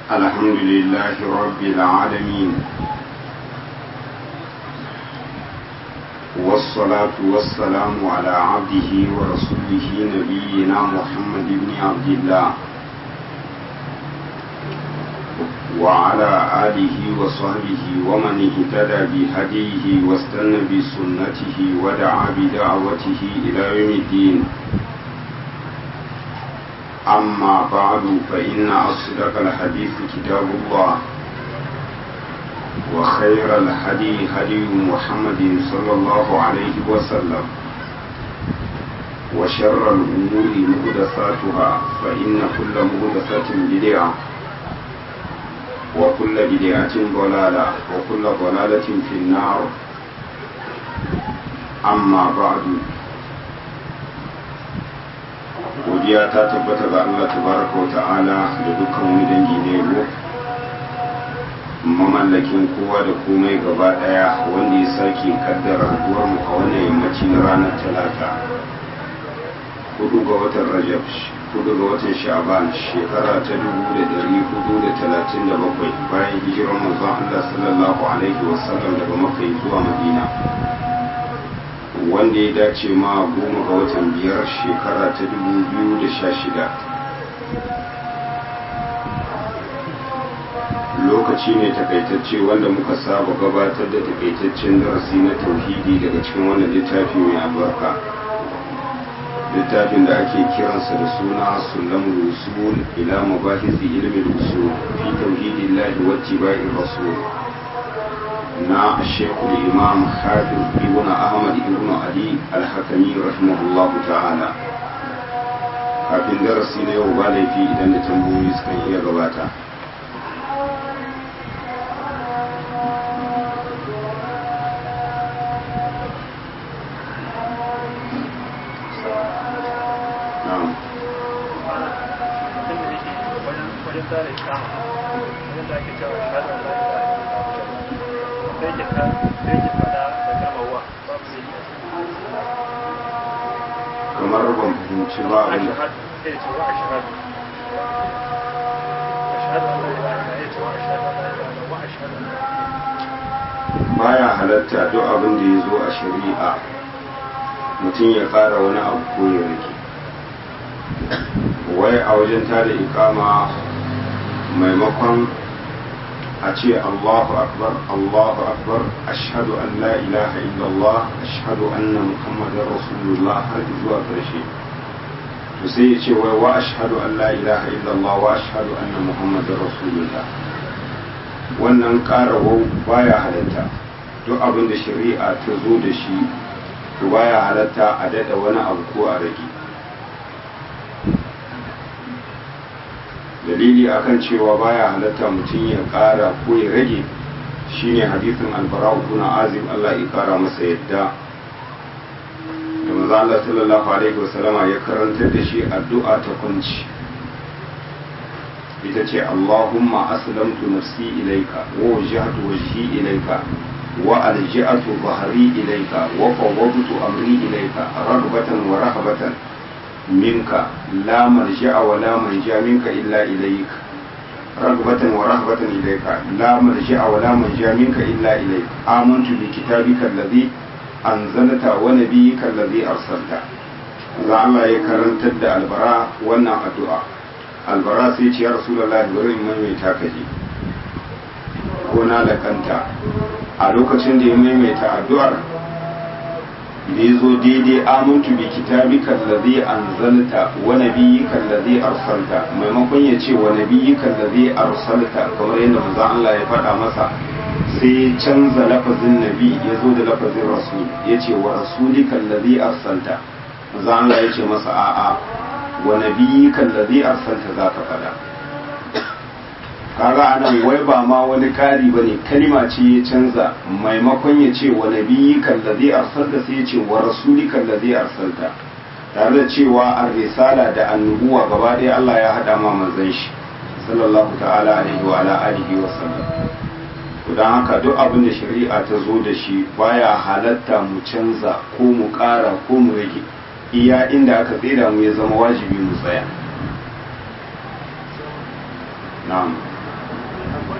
الحمد لله رب العالمين والصلاة والسلام على عبده ورسوله نبينا محمد بن عبد الله وعلى آله وصحبه ومن اهتدى بهديه واستنى بسنته ودعا بدعوته إلى يوم الدين أما بعد فإن أصدق الحديث كتاب الله وخير الهدي هدي محمد صلى الله عليه وسلم وشر الأمور مهدساتها فإن كل مهدسة بدعة وكل بدعة ضلالة وكل ضلالة في النار أما بعد godiya ta tabbata ga Allah tabaraka wa ta'ala da dukkan wani dangi ne yabo mamallakin kowa da komai gaba daya wanda ya sake kaddara haduwar mu a wannan yammaci na ranar talata hudu ga watan rajab hudu ga watan sha'ban shekara ta dubu da dari hudu da talatin da bakwai bayan hijirar manzon Allah sallallahu alaihi wasallam daga makka zuwa madina wanda ya dace ma goma ga watan biyar shekara ta dubu biyu da sha shida lokaci ne takaitacce wanda muka saba gabatar da takaitaccen darasi na tauhidi daga cikin wannan littafi mai albarka littafin da ake kiransa da suna sulamul usul ila mabahisi ilmin usul fi tauhidillahi wa tibai'ir rasul na shekul imam hafiz ibn ahmad ibn ali alhakami rahimahullah ta'ala kafin darasi na yau ba laifi idan da tambayoyi suka iya gabata kamar ban fahimci ba abin baya halatta duk abin da ya zo a shari'a mutum ya ƙara wani abu ko ya rage wai a wajen tada ikama maimakon a ce Allahu akbar Allahu akbar ashhadu an la ilaha illallah ashhadu anna muhammadar rasulullah har zuwa ƙarshe to sai ya ce wai wa ashhadu an la ilaha illallah wa ashhadu anna muhammadar rasulullah wannan ƙarawau baya halatta duk abin da shari'a ta zo da shi to baya halatta a daɗa wani abu ko a rage dalili akan cewa baya halatta mutum ya ƙara ko ya rage shine hadisin albara'u kuna azim Allah ya ƙara masa yadda da maza Allah sallallahu alaihi wasallama ya karantar da shi addu'a ta kunci ita ce Allahumma aslamtu nafsi ilaika wa wajjahtu wajhi ilaika wa alja'atu dhahri ilaika wa fawwadtu amri ilaika raghbatan wa rahabatan منك لا ملجأ ولا منجا منك إلا إليك رغبة ورهبة إليك لا ملجأ ولا منجا منك إلا إليك آمنت بكتابك الذي أنزلت ونبيك الذي أرسلت za Allah ya karantar da albara wannan addu'a albara sai ce ya rasulallah bari in maimaita ka je ko na lakanta a lokacin da ya maimaita addu'ar da ya zo daidai amintu bi kitabika allazi anzalta wa nabiyyika allazi arsalta maimakon ya ce wa nabiyyika allazi arsalta kamar yadda manzo Allah ya faɗa masa sai ya canza lafazin nabi ya zo da lafazin rasul ya ce wa rasulika allazi arsalta manzo Allah ya ce masa a'a wa nabiyyika allazi arsalta zaka faɗa kaga anan wai ba ma wani kari bane kalima ce ya canza maimakon ya ce wa nabiyyi kallazi arsalta sai ya ce wa rasuli kallazi arsalta tare da cewa an risala da annubuwa gaba ɗaya Allah ya haɗa ma manzon shi sallallahu ta'ala alaihi wa ala alihi wa sallam to dan haka duk abin da shari'a ta zo da shi baya halatta mu canza ko mu ƙara ko mu rage iya inda aka tsira mu ya zama wajibi mu tsaya na'am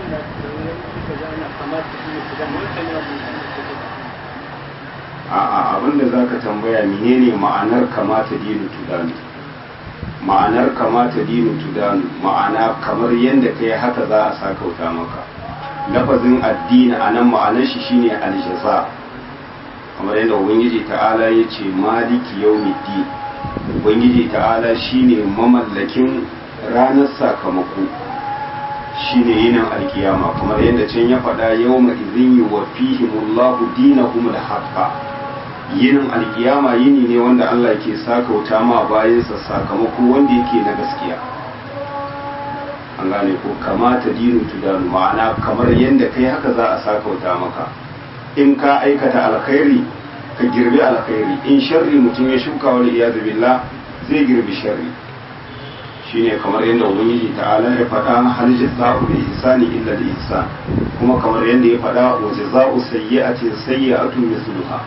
a'a abinda za ka tambaya menene ma'anar kamata dinu tudanu ma'anar kamata dinu tudanu ma'ana kamar yadda kai haka za a sakauta maka lafazin addini a nan ma'anar shi shine aljaza kamar yadda ubangiji ta'ala ya ce maliki yawmiddin ubangiji ta'ala shine mamallakin ranar sakamako shine yinin alkiyama kamar yadda can ya faɗa yawma idhin yuwaffihimullahu dinahum al-haqqa yinin alkiyama yini ne wanda Allah ke sakauta ma bayansa sakamako wanda yake na gaskiya an gane ko kamata dinin tudanu ma'ana kamar yadda kai haka za a sakauta maka in ka aikata alkhairi ka girbi alkhairi in sharri mutum ya shuka wani iyadu billah zai girbi sharri shine kamar yadda ubangiji ta'ala ya faɗa hal jazaa'u bi ihsani illa bi ihsan kuma kamar yadda ya faɗa wa jazaa'u sayyi'atin sayyi'atun mithluha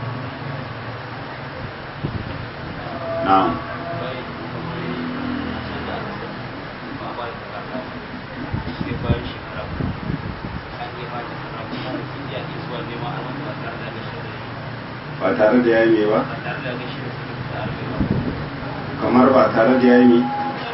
na'am ba tare da yayi ba kamar ba tare da yayi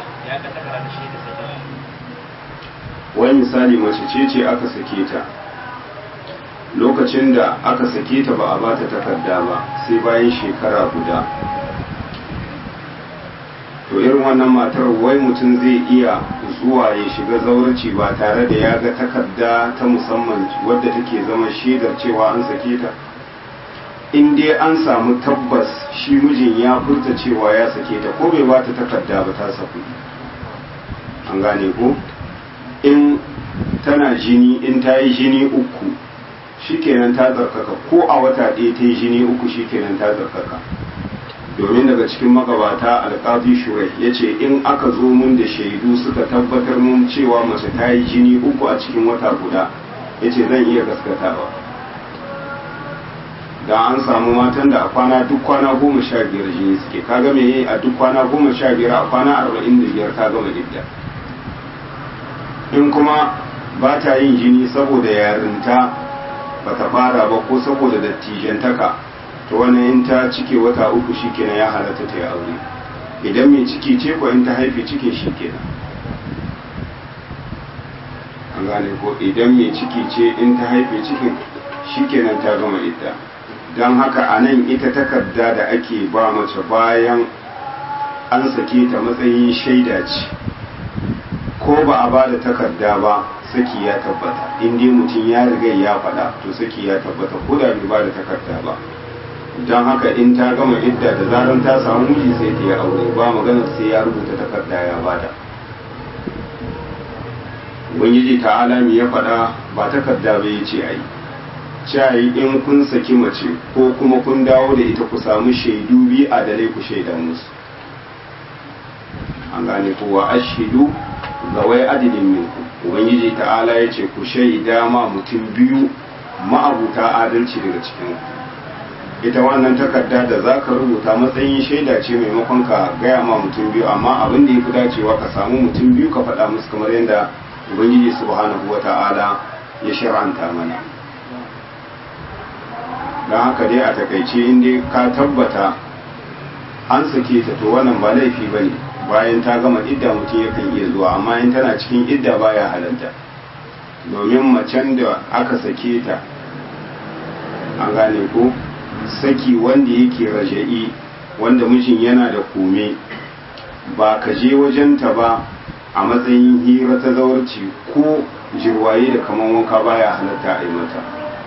wani misali mace ce ce aka sake ta lokacin da aka sake ta ba a ba ta takarda ba sai bayan shekara guda to irin wannan matar wai mutum zai iya zuwa ya shiga zaurci ba tare da ya ga takarda ta musamman wadda take zama shaidar cewa an sake ta in dai an samu tabbas shi mijin ya furta cewa ya sake ta ko bai bata takarda ba ta saku an gane ko in tana jini in ta yi jini uku shikenan ta zarkaka ko a wata ɗaya ta yi jini uku shikenan ta zarkaka domin daga cikin magabata alƙazi shurai ya ce in aka zo mun da shaidu suka tabbatar mun cewa mace ta yi jini uku a cikin wata guda ya ce zan iya gaskatawa da an samu matan da a kwana duk kwana goma sha biyar jini suke ka game yi a duk kwana goma sha biyar a kwana arba'in da biyar ka gama idda in kuma ba ta yin jini saboda yarinta ba ta fara ba ko saboda dattijantaka to wani in ta cike wata uku shikenan ya halatta ta yi aure idan mai ciki ce ko in ta haife cikin shikenan an gane ko idan mai ciki ce in ta haife cikin shikenan ta gama idda don haka a nan ita takarda da ake ba mace bayan an sake ta matsayin shaida ce ko ba a ba da takarda ba saki ya tabbata in dai mutum ya riga ya faɗa to saki ya tabbata ko da bai ba da takarda ba don haka in ta gama idda da zaran ta samu miji sai ta yi aure ba maganar sai ya rubuta takarda ya bada ubangiji ta alami ya faɗa ba takarda ba ya ce ai cayi in kun saki mace ko kuma kun dawo da ita ku samu shaidu biyu a dare ku shaida musu an gane kowa ashidu ga wai adilin minku ubangiji ta'ala ya ce ku shaida ma mutum biyu ma'abuta adalci daga cikin ita wannan takarda da za ka rubuta matsayin shaida ce maimakon ka gaya ma mutum biyu amma abin da ya fi dacewa ka samu mutum biyu ka faɗa musu kamar yadda ubangiji subhanahu wa ta'ala ya shir'anta mana don haka dai a takaice inda ka tabbata an sake ta to wannan ba laifi ba ne bayan ta gama idda mutum yakan iya zuwa amma in tana cikin idda baya halarta domin macen da aka sake ta an gane ko saki wanda yake raja'i wanda mijin yana da kome ba ka je wajenta ba a matsayin hira ta zawarci ko jirwaye da kaman wanka baya halatta a yi mata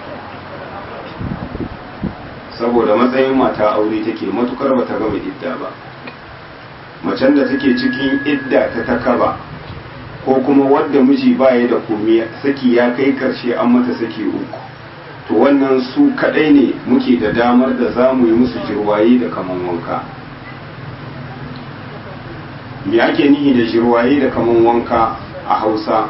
saboda matsayin mata aure take matukar bata gama idda ba macen da take cikin idda ta takaba ko kuma wadda miji baya da kome saki ya kai karshe an mata saki uku to wannan su kadai ne muke da damar da za mu yi musu jirwaye da kaman wanka me ake nihi da jirwaye da kaman wanka a hausa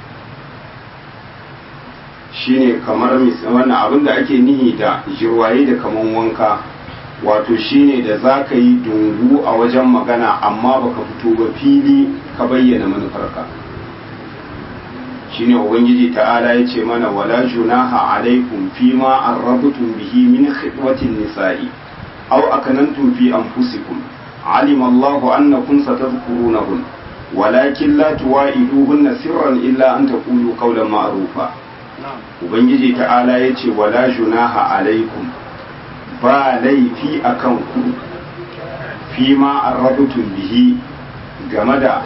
shine kamar wannan abin da ake nihi da jirwaye da kaman wanka wato shine da za ka yi dungu a wajen magana amma baka fito ba fili ka bayyana manufarka shine ubangiji ta'ala ya ce mana wala junaha alaikum fima arrabtum bihi min khidwatin nisa'i aw akanantum fi anfusikum alima Allahu annakum satadhkurunahun walakin la tuwa'iduhunna sirran illa an taqulu qawlan ma'rufa ubangiji ta'ala ya ce wala junaha alaikum ba laifi akan ku fima arrabtum bihi game da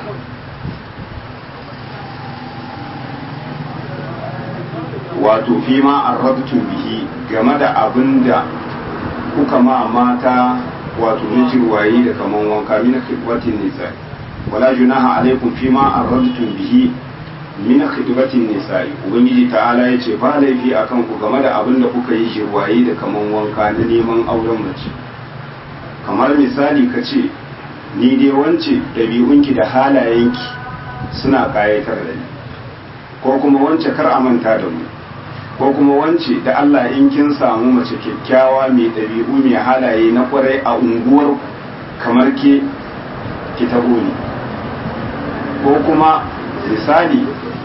wato fi ma arrabtum bihi game da abin da kuka ma mata wato na jirwayi da kaman wanka min khidwatin nisa wala junaha alaikum fi ma arrabtum bihi min khidwatin nisa ubangiji ta'ala yace ba laifi akan ku game da abin da kuka yi jirwayi da kaman wanka na neman auren mace kamar misali ka ce ni dai wance ɗabi'unki da halayenki suna ƙayatar da ni ko kuma wance kar a manta da mu ko kuma wance da Allah in kin samu mace kyakkyawa mai ɗabi'u mai halaye na kwarai a unguwar kamar ke ki tabo ni ko kuma misali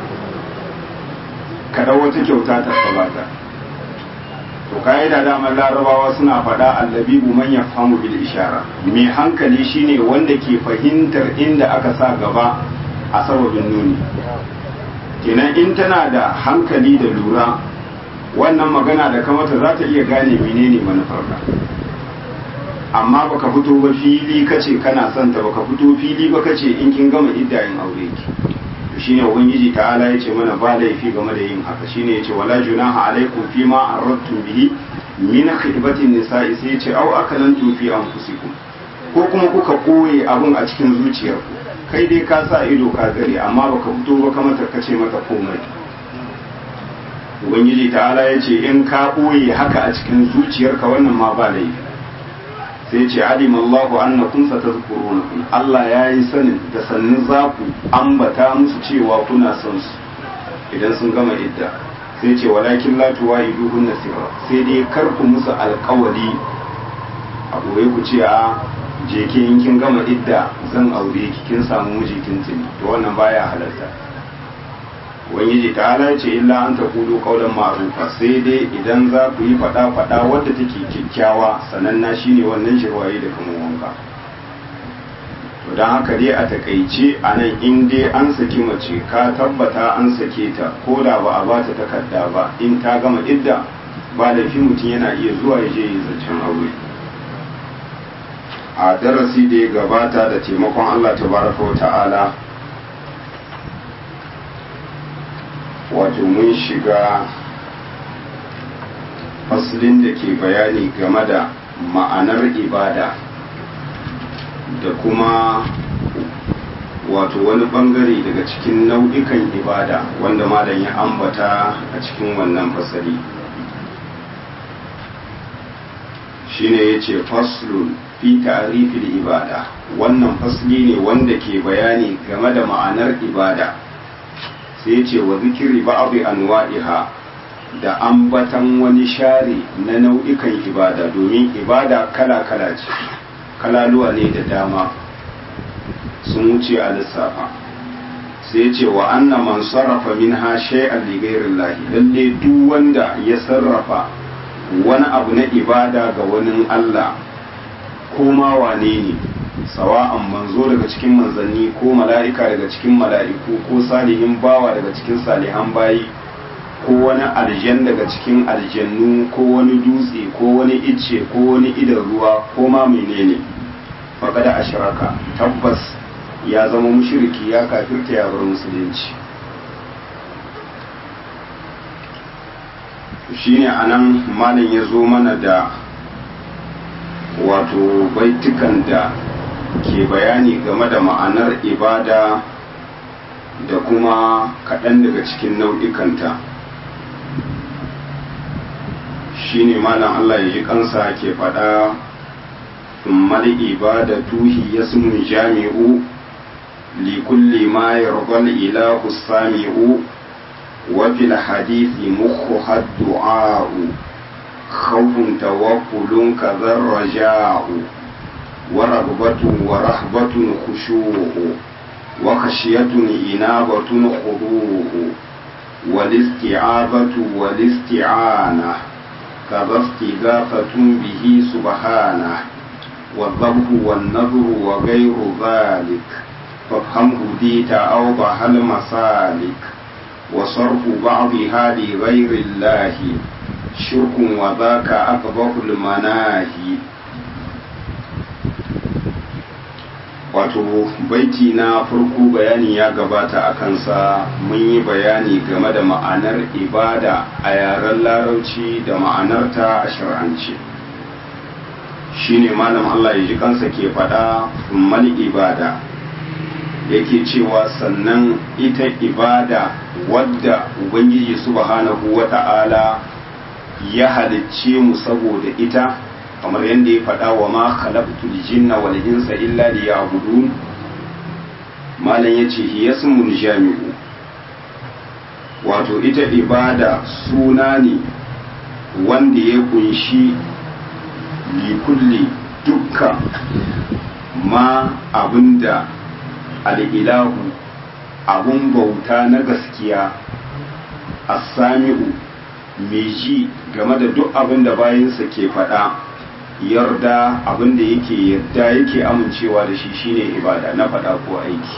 kada wata kyauta ta sabata to ka'ida damar larabawa suna faɗa allabibu man yafhamu bil ishara mai hankali shine wanda ke fahimtar inda aka sa gaba a sababin nuni kenan in tana da hankali da lura wannan magana da kamata za ta iya gane menene manufarka amma baka fito ba fili kace kana son ta baka fito fili ba kace in kin gama iddayin aure ki to shine ubangiji ta'ala yace mana ba laifi game da yin haka shine yace wala junaha alaikum fima aradtum bihi min khidbatin nisa'i sai yace aw akalantum fi anfusikum ko kuma kuka koye abun a cikin zuciyarku kai dai ka sa ido ka gare amma baka fito ba kamar ka kace mata komai ubangiji ta'ala ya ce in ka ɓoye haka a cikin zuciyarka wannan ma ba laifi sai ce alim Allahu annakum satazkuruna Allah ya yi sanin da sannin za ku ambata musu cewa kuna son su idan sun gama idda sai ce walakin la tuwaiduhun nasira sai dai kar ku musu alƙawari a ɓoye ku ce a je ki in kin gama idda zan aure ki kin samu miji tuntuni to wannan baya halarta ubangiji ta ce illa an ta kudu kaulan ma'rufa sai dai idan za ku yi fada fada wadda take kyakkyawa sananna shine wannan shirwaye da kuma wanka to don haka dai a takaice a nan in dai an saki mace ka tabbata an sake ta ko da ba a ba ta takarda ba in ta gama idda ba laifi mutum yana iya zuwa ya je yi zancen aure a darasi da ya gabata da taimakon allah tabaraka wa ta'ala wato mun shiga fasilin da ke bayani game da ma'anar ibada da kuma wato wani bangare daga cikin nau'ikan ibada wanda malam ya ambata a cikin wannan fasali shine ya ce faslun fi ta'rifil ibada wannan fasli ne wanda ke bayani game da ma'anar ibada sai ce wa zikiri ba'abi anwa'iha da ambatan wani share na nau'ikan ibada domin ibada kala-kala ce kalaluwa ne da dama sun wuce a lissafa sai ce wa anna man sarrafa min ha shay'an li ghairillahi lalle duk wanda ya sarrafa wani abu na ibada ga wani Allah ko ma wane ne sawa'an manzo daga cikin manzanni ko mala'ika daga cikin mala'iku ko salihin bawa daga cikin salihan bayi ko wani aljan daga cikin aljannu ko wani dutse ko wani icce ko wani idan ruwa ko ma menene faƙada ashiraka tabbas ya zama mushriki ya kafirta ya bar musulunci shine anan malam ya zo mana da wato baitukan da ke bayani game da ma'anar ibada da kuma kaɗan daga cikin nau'ikanta shi ne malam Allah ya ji kansa ke faɗa mal ibada tuhi ya jami'u likulli ma yarda ilahu sami'u wa fil hadithi mukhu du'a'u khawfun tawakulun kadhar raja'u ورغبة ورهبة خشوع وخشية إنابة خضوع والاستعاذة والاستعانة كذا استغاثة به سبحانه والذبح والنذر وغير ذلك فافهمه ديت أوضح المسالك وصرف بعضها لغير الله شرك وذاك أكبر المناهي wato baiti na farko bayani ya gabata a kansa mun yi bayani game da ma'anar ibada a yaren larauci da ma'anarta a shar'ance shine malam Allah ya ji kansa ke faɗa mal ibada yake cewa sannan ita ibada wadda ubangiji subhanahu wata'ala ya halicce mu saboda ita kamar yadda ya faɗa wa ma khalaqtul jinna wal insa illa liya'budun malam yace hiyasmun jami'u wato ita ibada suna ne wanda ya kunshi likulli dukkan ma abinda al'ilahu abun bauta na gaskiya as-sami'u mai ji game da duk abin da bayansa ke faɗa yarda abin da yake yarda yake amincewa da shi shine ibada na faɗa ko aiki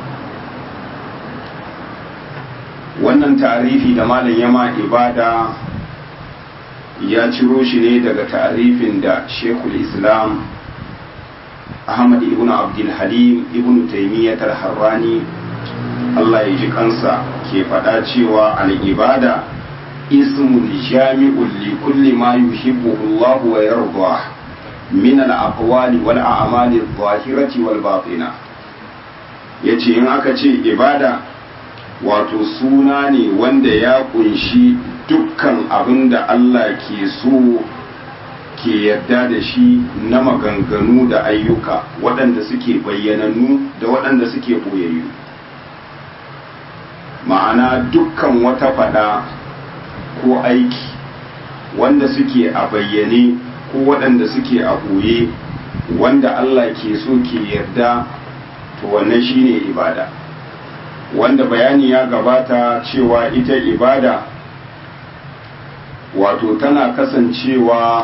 wannan tarifi da malam yama ibada ya ciro shi ne daga tarifin da shekul islam ahmad ibn abdul halim ibn taimiyyat al-harrani allah ya ji kansa ke faɗa cewa al-ibada اسم جامع لكل ما يحبه الله ويرضاه من الأقوال والأعمال الظاهرة والباطنة yace in aka ce ibada wato suna ne wanda ya kunshi dukkan abin da Allah ke so ke yarda da shi na maganganu da ayyuka waɗanda suke bayyananu da waɗanda suke ɓoyayyu ma'ana dukkan wata faɗa ko aiki wanda suke a bayyane ko waɗanda suke a ɓoye wanda Allah ke so ke yarda to wannan shine ibada wanda bayani ya gabata cewa ita ibada wato tana kasancewa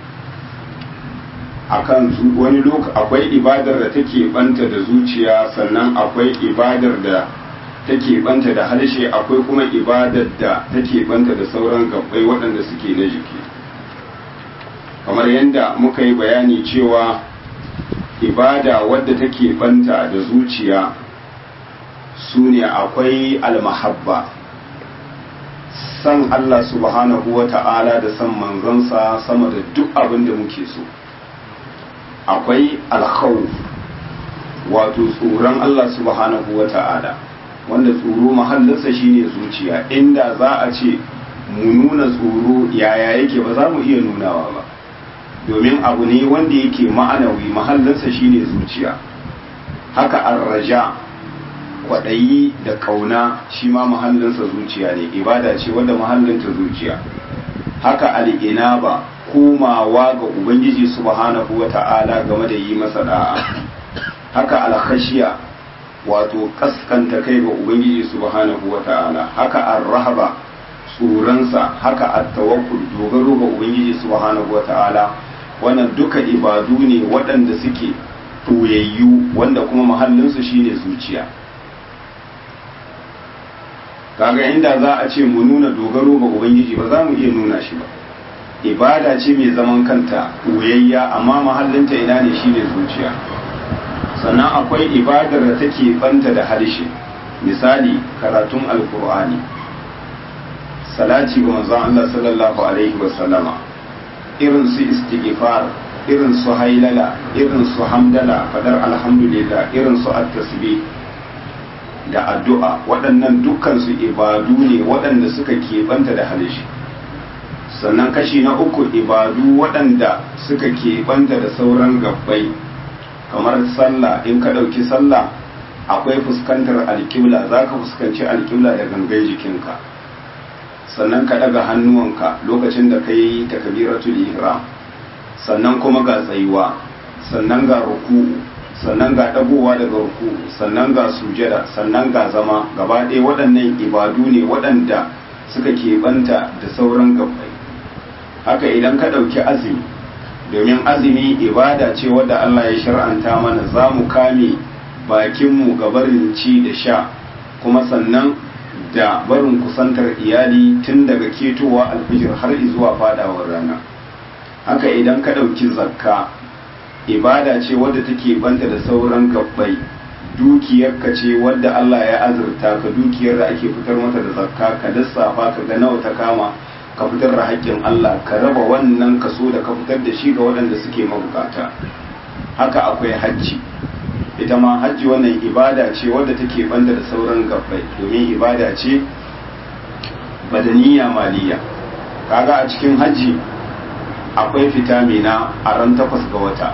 akan wani lokaci akwai ibadar da take banta da zuciya sannan akwai ibadar da take banta da harshe akwai kuma ibadar da take banta da sauran gabbai waɗanda suke na jiki kamar yadda muka yi bayani cewa ibada wadda take banta da zuciya su ne akwai almahabba san Allah subhanahu wa ta'ala da san manzansa sama da duk abin da muke so akwai alkhawf wato tsoron Allah subhanahu wa ta'ala wanda tsoro mahallinsa shine zuciya inda za a ce mu nuna tsoro yaya yake ba za mu iya nunawa ba domin abu ne wanda yake ma'anawi mahallinsa shine zuciya haka arraja kwaɗayi da ƙauna shi ma mahallinsa zuciya ne ibada ce wanda mahallinta zuciya haka al'inaba komawa ga ubangiji subhanahu wa ta'ala game da yi masa da'a haka alkhashiya wato kaskanta kai ga ubangiji subhanahu wa ta'ala haka arrahaba tsoronsa haka attawakkul dogaro ga ubangiji subhanahu wa ta'ala wannan duka ibadu ne waɗanda suke toyayyu wanda kuma mahallinsu shine zuciya kaga inda za a ce mu nuna dogaro ga ubangiji ba za mu iya nuna shi ba ibada ce mai zaman kanta toyayya amma mahallinta ina ne shine zuciya sannan akwai ibadar da take banta da harshe misali karatun alkur'ani salati ga manzon Allah sallallahu alaihi wa sallama irin su istighfar irin su hailala irin su hamdala fadar alhamdulillah irin su at-tasbih da addu'a waɗannan dukkan su ibadu ne waɗanda suka keɓanta da harshe sannan kashi na uku ibadu waɗanda suka keɓanta da sauran gabbai kamar sallah in ka ɗauki sallah akwai fuskantar alƙibla za ka fuskanci alƙibla da gangan jikinka sannan ka ɗaga hannuwanka lokacin da ka yi takabiratul ihram sannan kuma ga tsayuwa sannan ga ruku'u sannan ga ɗagowa daga ruku sannan ga sujada sannan ga zama gaba ɗaya waɗannan ibadu ne waɗanda suka keɓanta da sauran gabbai haka idan ka ɗauki azumi domin azumi ibada ce wadda Allah ya shar'anta mana za mu kame bakinmu ga barin ci da sha kuma sannan da barin kusantar iyali tun daga ketowa alfijir har zuwa fadawar rana haka idan ka ɗauki zakka ibada ce wadda take banta da sauran gabbai dukiyarka ce wadda Allah ya azurta ka dukiyar da ake fitar mata da zakka ka lissafa ka ga nawa ta kama ka fitar da haƙƙin Allah ka raba wannan kaso da ka fitar da shi ga waɗanda suke mabukata haka akwai hajji ita ma hajji wannan ibada ce wadda take banda da sauran gabbai domin ibada ce badaniya maliya kaga a cikin hajji akwai fita mina a ran takwas ga wata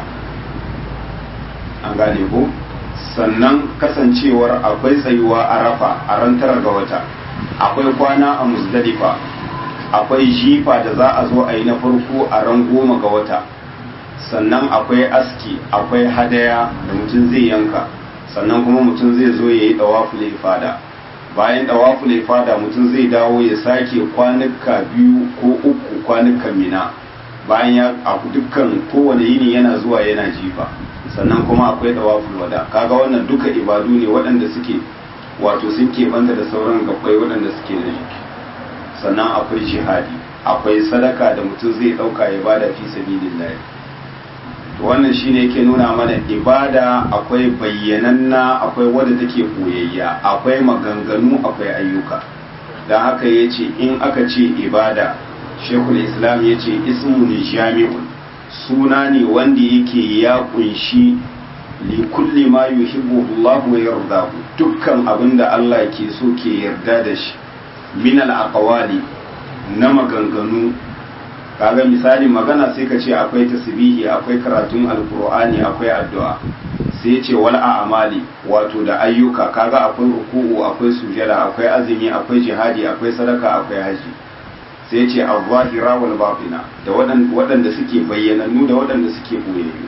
an gane ko sannan kasancewar akwai tsayuwa a rafa a ran tara ga wata akwai kwana a musdalifa akwai jifa da za a zo a yi na farko a ran goma ga wata sannan akwai aski akwai hadaya da mutum zai yanka sannan kuma mutum zai zo ya yi dawaful ifada bayan dawaful ifada mutum zai dawo ya sake kwanuka biyu ko uku kwanukan mina bayan ya a dukkan kowane yini yana zuwa yana jifa sannan kuma akwai dawaful wada kaga wannan duka ibadu ne waɗanda suke wato sun keɓanta da sauran gabbai waɗanda suke da jiki sannan akwai jihadi akwai sadaka da mutum zai ɗauka ya bada fi sabilillah to wannan shine yake nuna mana ibada akwai bayyananna akwai wadda take koyayya akwai maganganu akwai ayyuka don haka ya ce in aka ce ibada shekul islam ya ce ismun jami'un suna ne wanda yake ya kunshi li kulli ma yuhibbu Allah wa yardahu dukkan abinda Allah ke so ke yarda da shi min al aqwali na maganganu kaga misali magana sai ka ce akwai tasbihi akwai karatun alqur'ani akwai addu'a sai ce wal a'mali wato da ayyuka kaga akwai ruku'u akwai sujada akwai azumi akwai jihadi akwai sadaka akwai haji sai ce al-zahira wal batina da waɗanda suke bayyanannu da waɗanda suke boyayyu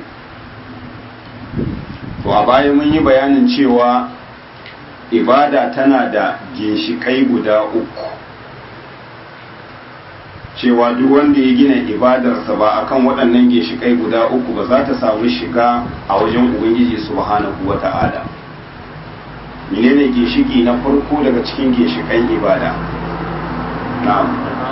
to a baya mun yi bayanin cewa ibada tana da ginshikai guda uku cewa duk wanda ya gina ibadarsa ba akan waɗannan ginshikai guda uku ba za ta samu shiga a wajen ubangiji subhanahu wa ta'ala menene ginshiki na farko daga cikin ginshikan ibada na'am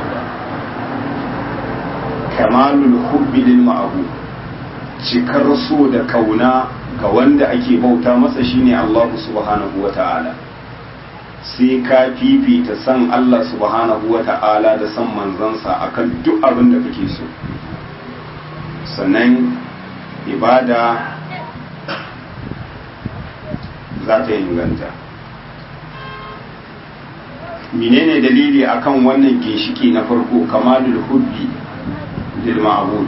kamalul hubbi lil ma'bud cikar so da kauna ga wanda ake bauta masa shine Allah subhanahu wa ta'ala sai ka fifita san Allah subhanahu wa ta'ala da san manzansa akan duk abin da kake so sannan ibada za ta inganta menene dalili akan wannan ginshiki na farko kamalul hubbi lil ma'bud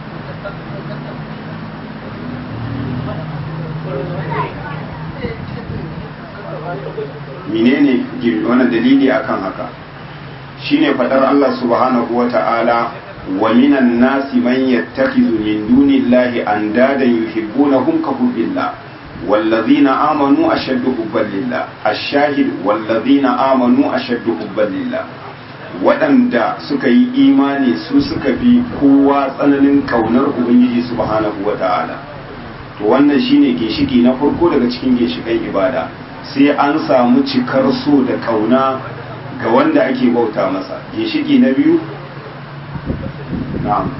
menene wannan dalili akan haka shine fadar Allah subhanahu wa ta'ala wa minan nasi man yattakhidhu min dunillahi andadan yuhibbunahum ka hubbillah والذين آمنوا أشد حبا لله الشاهد والذين آمنوا أشد حبا لله waɗanda suka yi imani su suka fi kowa tsananin kaunar ubangiji subhanahu wa ta'ala to wannan shine ginshiki na farko daga cikin ginshikan ibada sai an samu cikar so da kauna ga wanda ake bauta masa ginshiki na biyu na'am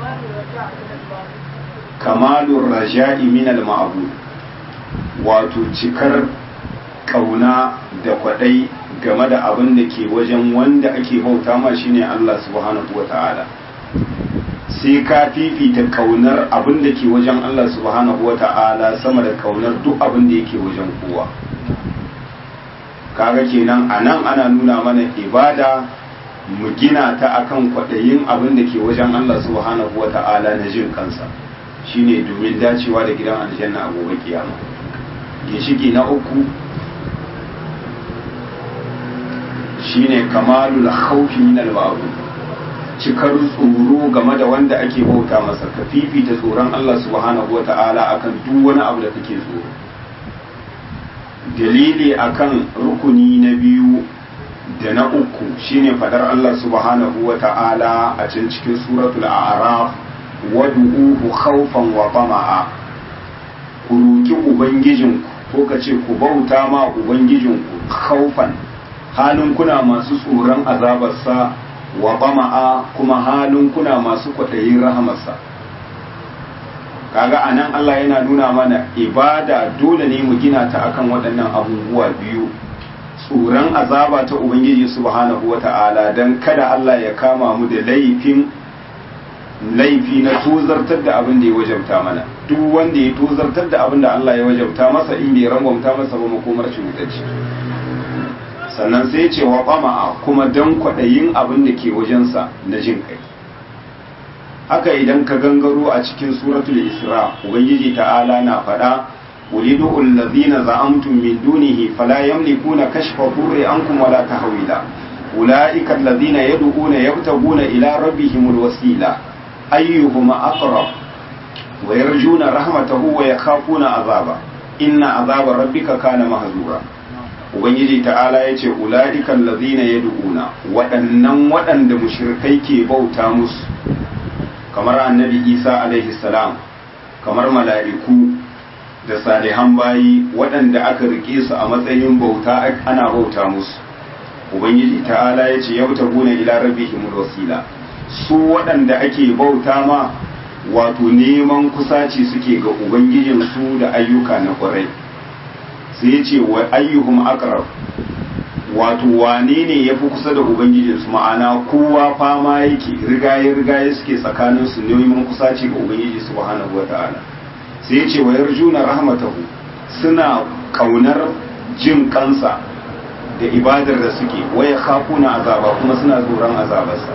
kamalur raja'i min al-ma'bud wato cikar kauna da kwadai game da abin da ke wajen wanda ake bauta ma shine Allah subhanahu wa ta'ala sai ka fifita kaunar abin da ke wajen Allah subhanahu wa ta'ala sama da kaunar duk abin da yake wajen kowa kaga kenan a nan ana nuna mana ibada mu gina ta akan kwaɗayin abin da ke wajen Allah subhanahu wa ta'ala na jin kansa shine domin dacewa da gidan aljanna a gobe kiyama ginshiki na uku shine kamalul khawfi min al cikar tsoro game da wanda ake bauta masa ka fifita tsoron Allah subhanahu wa ta'ala akan duk wani abu da kake tsoro dalili akan rukuni na biyu da na uku shine fadar Allah subhanahu wa ta'ala a can cikin suratul a'raf wad'uhu khawfan wa tama'a ku roki ubangijinku ko ka ce ku bauta ma ubangijinku khawfan halin kuna masu tsoron azabarsa wa tama'a kuma halin kuna masu kwaɗayin rahamarsa kaga anan Allah yana nuna mana ibada dole ne mu gina ta akan waɗannan abubuwa biyu tsoron azaba ta ubangiji subhanahu wata'ala don kada Allah ya kama mu da laifin laifi na tozartar da abin da ya wajabta mana duk wanda ya tozartar da abin da Allah ya wajabta masa in bai rangwamta masa ba makomar shi mutacce sannan sai ce wa ƙama'a kuma don kwaɗayin abin da ke wajensa na jin kai haka idan ka gangaro a cikin suratul isra ubangiji ta'ala na faɗa ulidu allazina za'amtum min dunihi fala yamlikuna kashfa dhurri ankum wala tahwila ulaika allazina yad'una yabtaguna ila rabbihimul wasila ayyuhum aqrab wa yarjuna rahmatahu wa yakhafuna azaba inna azaba rabbika kana mahzura ubangiji ta'ala yace ulaika allazina yad'una waɗannan waɗanda mushrikai ke bauta musu kamar annabi isa alaihi salam kamar mala'iku da salihan bayi waɗanda aka rike su a matsayin bauta ana bauta musu ubangiji ta'ala ya ce yau ta guna ila rabbihim wasila su waɗanda ake bauta ma wato neman kusaci suke ga ubangijin su da ayyuka na ƙwarai sai ya ce wa ayyuhum aqrab wato wane ne ya fi kusa da ubangijinsu ma'ana kowa fama yake rigaye rigaye suke tsakanin su neman kusaci ga ubangiji subhanahu wa ta'ala sai ya ce wa yarjuna rahmatahu suna kaunar jin kansa da ibadar da suke waya khafuna azaba kuma suna tsoron azabarsa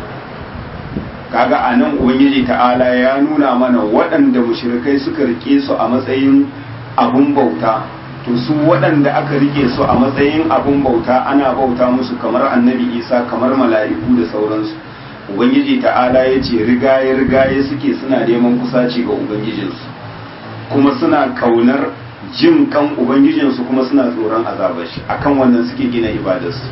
kaga anan ubangiji ta'ala ya nuna mana waɗanda mushrikai suka rike su a matsayin abun bauta to su waɗanda aka rike su a matsayin abun bauta ana bauta musu kamar annabi isa kamar mala'iku da sauransu ubangiji ta'ala ya ce rigaye rigaye suke suna neman kusaci ga ubangijinsu kuma suna kaunar jin kan ubangijinsu kuma suna tsoron azabar shi akan wannan suke gina ibadarsu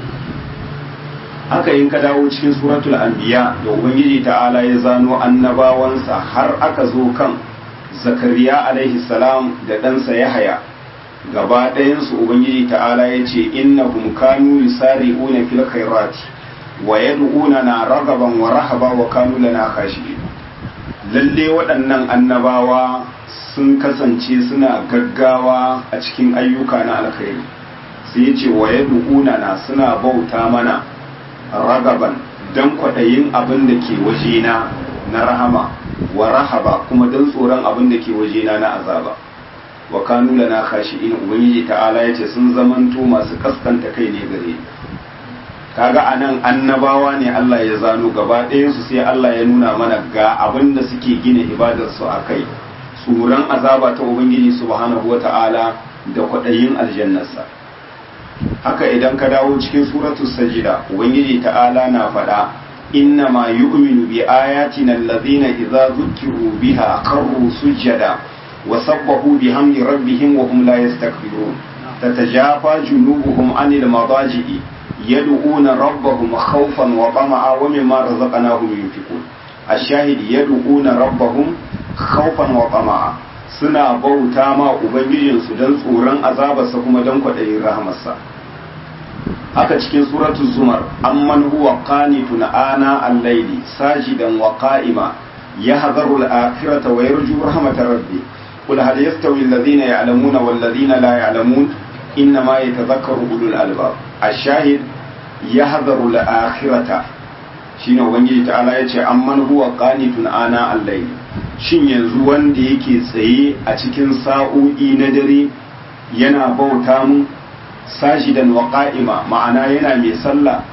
haka yin ka dawo cikin suratul anbiya da ubangiji ta'ala ya zano annabawansa har aka zo kan zakariya alaihi salam da ɗansa yahaya gaba ɗayansu ubangiji ta'ala ya ce innahum kanu yusari'una fil khairati wa yad'una na ragaban wa rahaba wa kanu lana khashi'in lalle waɗannan annabawa sun kasance suna gaggawa a cikin ayyuka na alkhairi sai ya ce wa yad'una na suna bauta mana ragaban dan kwaɗayin abin da ke wajena na rahama wa rahaba kuma dan tsoron abin da ke wajena na azaba wa kanu lana khashi'in ubangiji ta'ala yace sun zamanto masu kaskanta kai ne gare kaga anan annabawa ne Allah ya zano gaba ɗayan su sai Allah ya nuna mana ga abin da suke gina ibadar su akai tsoron azaba ta ubangiji subhanahu wata'ala da kwaɗayin aljannarsa haka idan ka dawo cikin suratul sajida ubangiji ta'ala na faɗa inna ma yu'minu bi ayatina allazina idza zukiru biha qarru sujada وسبحوا بحمد ربهم وهم لا يستكبرون تتجافى جنوبهم عن المضاجع يدعون ربهم خوفا وطمعا ومما رزقناهم ينفقون الشاهد يدعون ربهم خوفا وطمعا suna bauta ma ubangijinsu don tsoron azabarsa kuma don kwaɗayin rahamarsa haka cikin suratul zumar amman huwa qanitun ana al-layli sajidan wa qa'ima yahdharu al-akhirata wa yarju rahmatar rabbi قل هل يستوي الذين يعلمون والذين لا يعلمون إنما يتذكر أولو الألباب الشاهد يحذر الآخرة shine ubangiji ta'ala ya ce amman huwa qanitun ana al-layl shin yanzu wanda yake tsaye a cikin sa'o'i na dare yana bauta mu sajidan wa qa'ima ma'ana yana mai sallah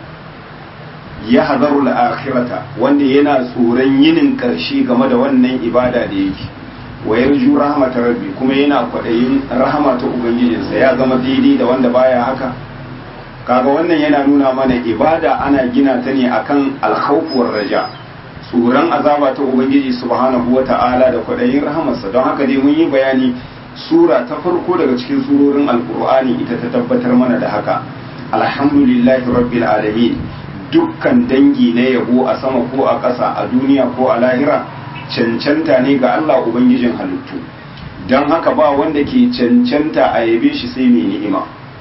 ya hadaru al-akhirata wanda yana tsoron yinin karshe game da wannan ibada da yake wa yarju rahmatar rabbi kuma yana kwaɗayin rahama ta ubangijinsa ya zama daidai da wanda baya haka kaga wannan yana nuna mana ibada ana gina ta ne akan alkhawfuwar raja tsoron azaba ta ubangiji subhanahu wata'ala da kwaɗayin rahamarsa don haka dai mun yi bayani sura ta farko daga cikin surorin alkur'ani ita ta tabbatar mana da haka alhamdulillahi rabbil alamin dukkan dangi na yabo a sama ko a ƙasa a duniya ko a lahira cancanta ne ga Allah ubangijin halittu don haka ba wanda ke cancanta a yabe shi sai mai ni'ima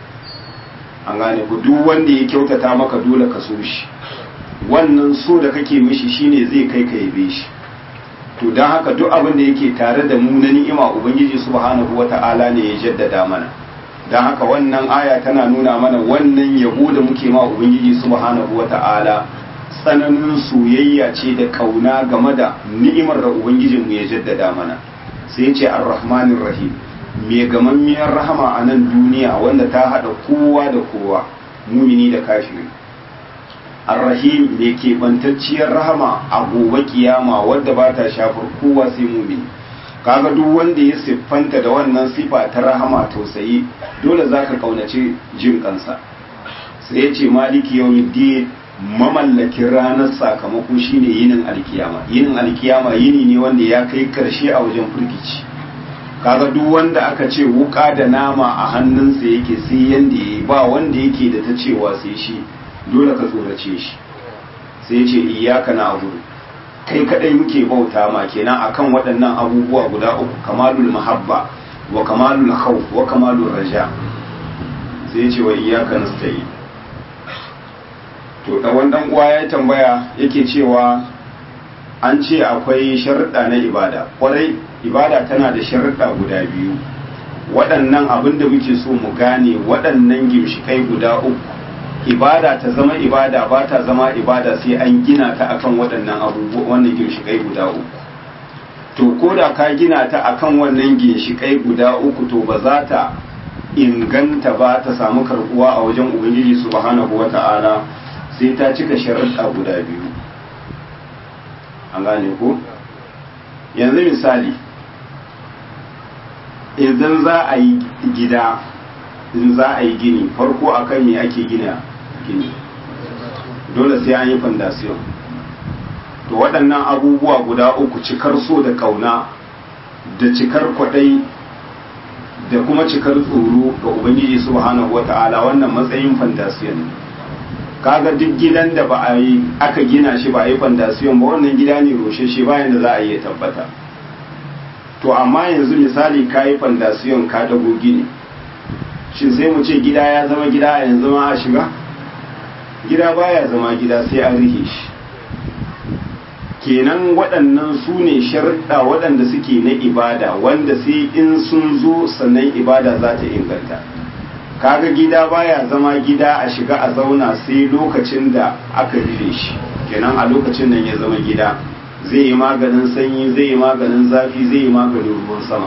an gane ku duk wanda ya kyautata maka dole ka so shi wannan so da kake mishi shine zai kai ka yabe shi to don haka duk abin da yake tare da mu na ni'ima ubangiji subhanahu wata'ala ne ya jaddada mana don haka wannan aya tana nuna mana wannan yabo da muke ma ubangiji subhanahu wata'ala tsananin soyayya ce da kauna game da ni'imar da ubangijinmu ya jaddada mana sai ce ar-rahmanir rahim mai gamammiyar rahama a nan duniya wanda ta haɗa kowa da kowa mumini da kafiri ar-rahim mai keɓantacciyar rahama a gobe kiyama wadda ba ta shafar kowa sai mumini kaga duk wanda ya siffanta da wannan sifa ta rahama tausayi dole zaka kaunace jin kansa sai ya ce maliki yawmiddin mamallakin ranar sakamako shine yinin alkiyama yinin alkiyama yini ne wanda ya kai karshe a wajen firgici kaga duk wanda aka ce wuka da nama a hannunsa yake sai yanda ya ba wanda yake da ta cewa sai shi dole ka tsorace shi sai ce iyaka na abudu kai kadai muke bauta ma kenan akan waɗannan abubuwa guda uku kamalul mahabba wa kamalul khawf wa kamalul raja sai ce wa iyaka nasta'in to da wannan uwa ya tambaya yake cewa an ce akwai sharuɗa na ibada kwarai ibada tana da sharuɗa guda biyu waɗannan abin da muke so mu gane waɗannan gimshikai guda uku ibada ta zama ibada ba ta zama ibada sai an gina ta akan waɗannan abubuwa wannan ginshikai guda uku to ko da ka gina ta akan wannan ginshikai guda uku to ba za ta inganta ba ta samu karbuwa a wajen ubangiji subhanahu wata'ala sai ta cika sharuɗa guda biyu an gane ko yanzu misali idan za a yi gida in za a yi gini farko akan me ake gina gini dole sai an yi fondasiyon to waɗannan abubuwa guda uku cikar so da kauna da cikar kwaɗai da kuma cikar tsoro ga ubangiji subhanahu wata'ala wannan matsayin fondasiyon ne kaga duk gidan da ba a yi aka gina shi ba a yi fondasiyon ba wannan gida ne roshe shi bayan da za a yi tabbata to amma yanzu misali ka yi fondasiyon ka dago gini shin sai mu ce gida ya zama gida a yanzu ma a shiga gida baya zama gida sai an rihe shi kenan waɗannan su ne sharuɗa waɗanda suke na ibada wanda sai in sun zo sannan ibada za ta inganta kaga gida baya zama gida a shiga a zauna sai lokacin da aka rufe shi kenan a lokacin nan ya zama gida zai yi maganin sanyi zai yi maganin zafi zai yi maganin ruwan sama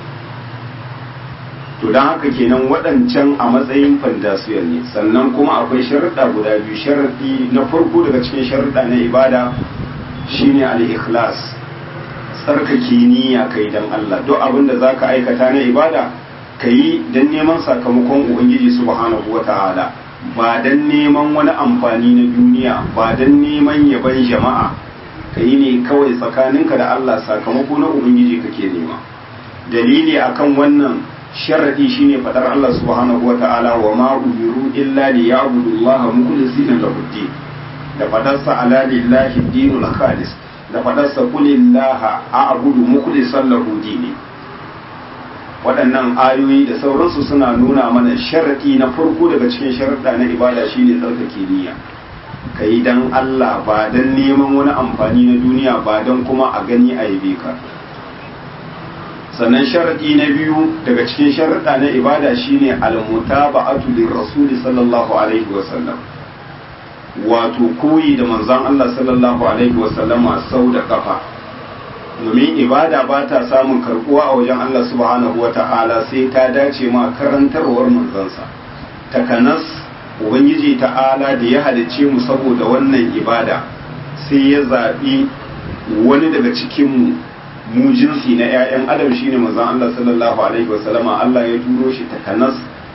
to don haka kenan waɗancan a matsayin fandasiyar ne sannan kuma akwai sharaɗa guda biyu sharaɗi na farko daga cikin sharaɗa na ibada shine al-ikhlas tsarkake niyya kai dan Allah duk abin da zaka aikata na ibada kayi dan neman sakamakon ubangiji subhanahu wata'ala ba dan neman wani amfani na duniya ba dan neman yaban jama'a kayi ne kawai tsakaninka da Allah sakamako na ubangiji kake nema dalili akan wannan sharadi shine fadar Allah subhanahu wata'ala wa ma umiru illa liya'budu Allah mukhlisina lahu din da fadarsa ala lillahi dinul khalis da fadarsa kulillaha a'budu mukhlisan lahu dini waɗannan ayoyi da sauransu suna nuna mana sharadi na farko daga cikin sharuɗa na ibada shine tsarkake niyya kai dan Allah ba dan neman wani amfani na duniya ba dan kuma a gani a yabe ka sannan sharadi na biyu daga cikin sharuɗa na ibada shine al-mutaba'atu lir-rasul sallallahu alaihi wa sallam wato koyi da manzon Allah sallallahu alaihi wasallama sau da kafa domin ibada ba ta samun karbuwa a wajen Allah subhanahu wa ta'ala sai ta dace ma karantarwar manzansa takanas ubangiji ta'ala da ya halicce mu saboda wannan ibada sai ya zaɓi wani daga cikinmu mu jinsi na 'ya'yan adam shine manzon Allah sallallahu alaihi wasallama Allah ya turo shi takanas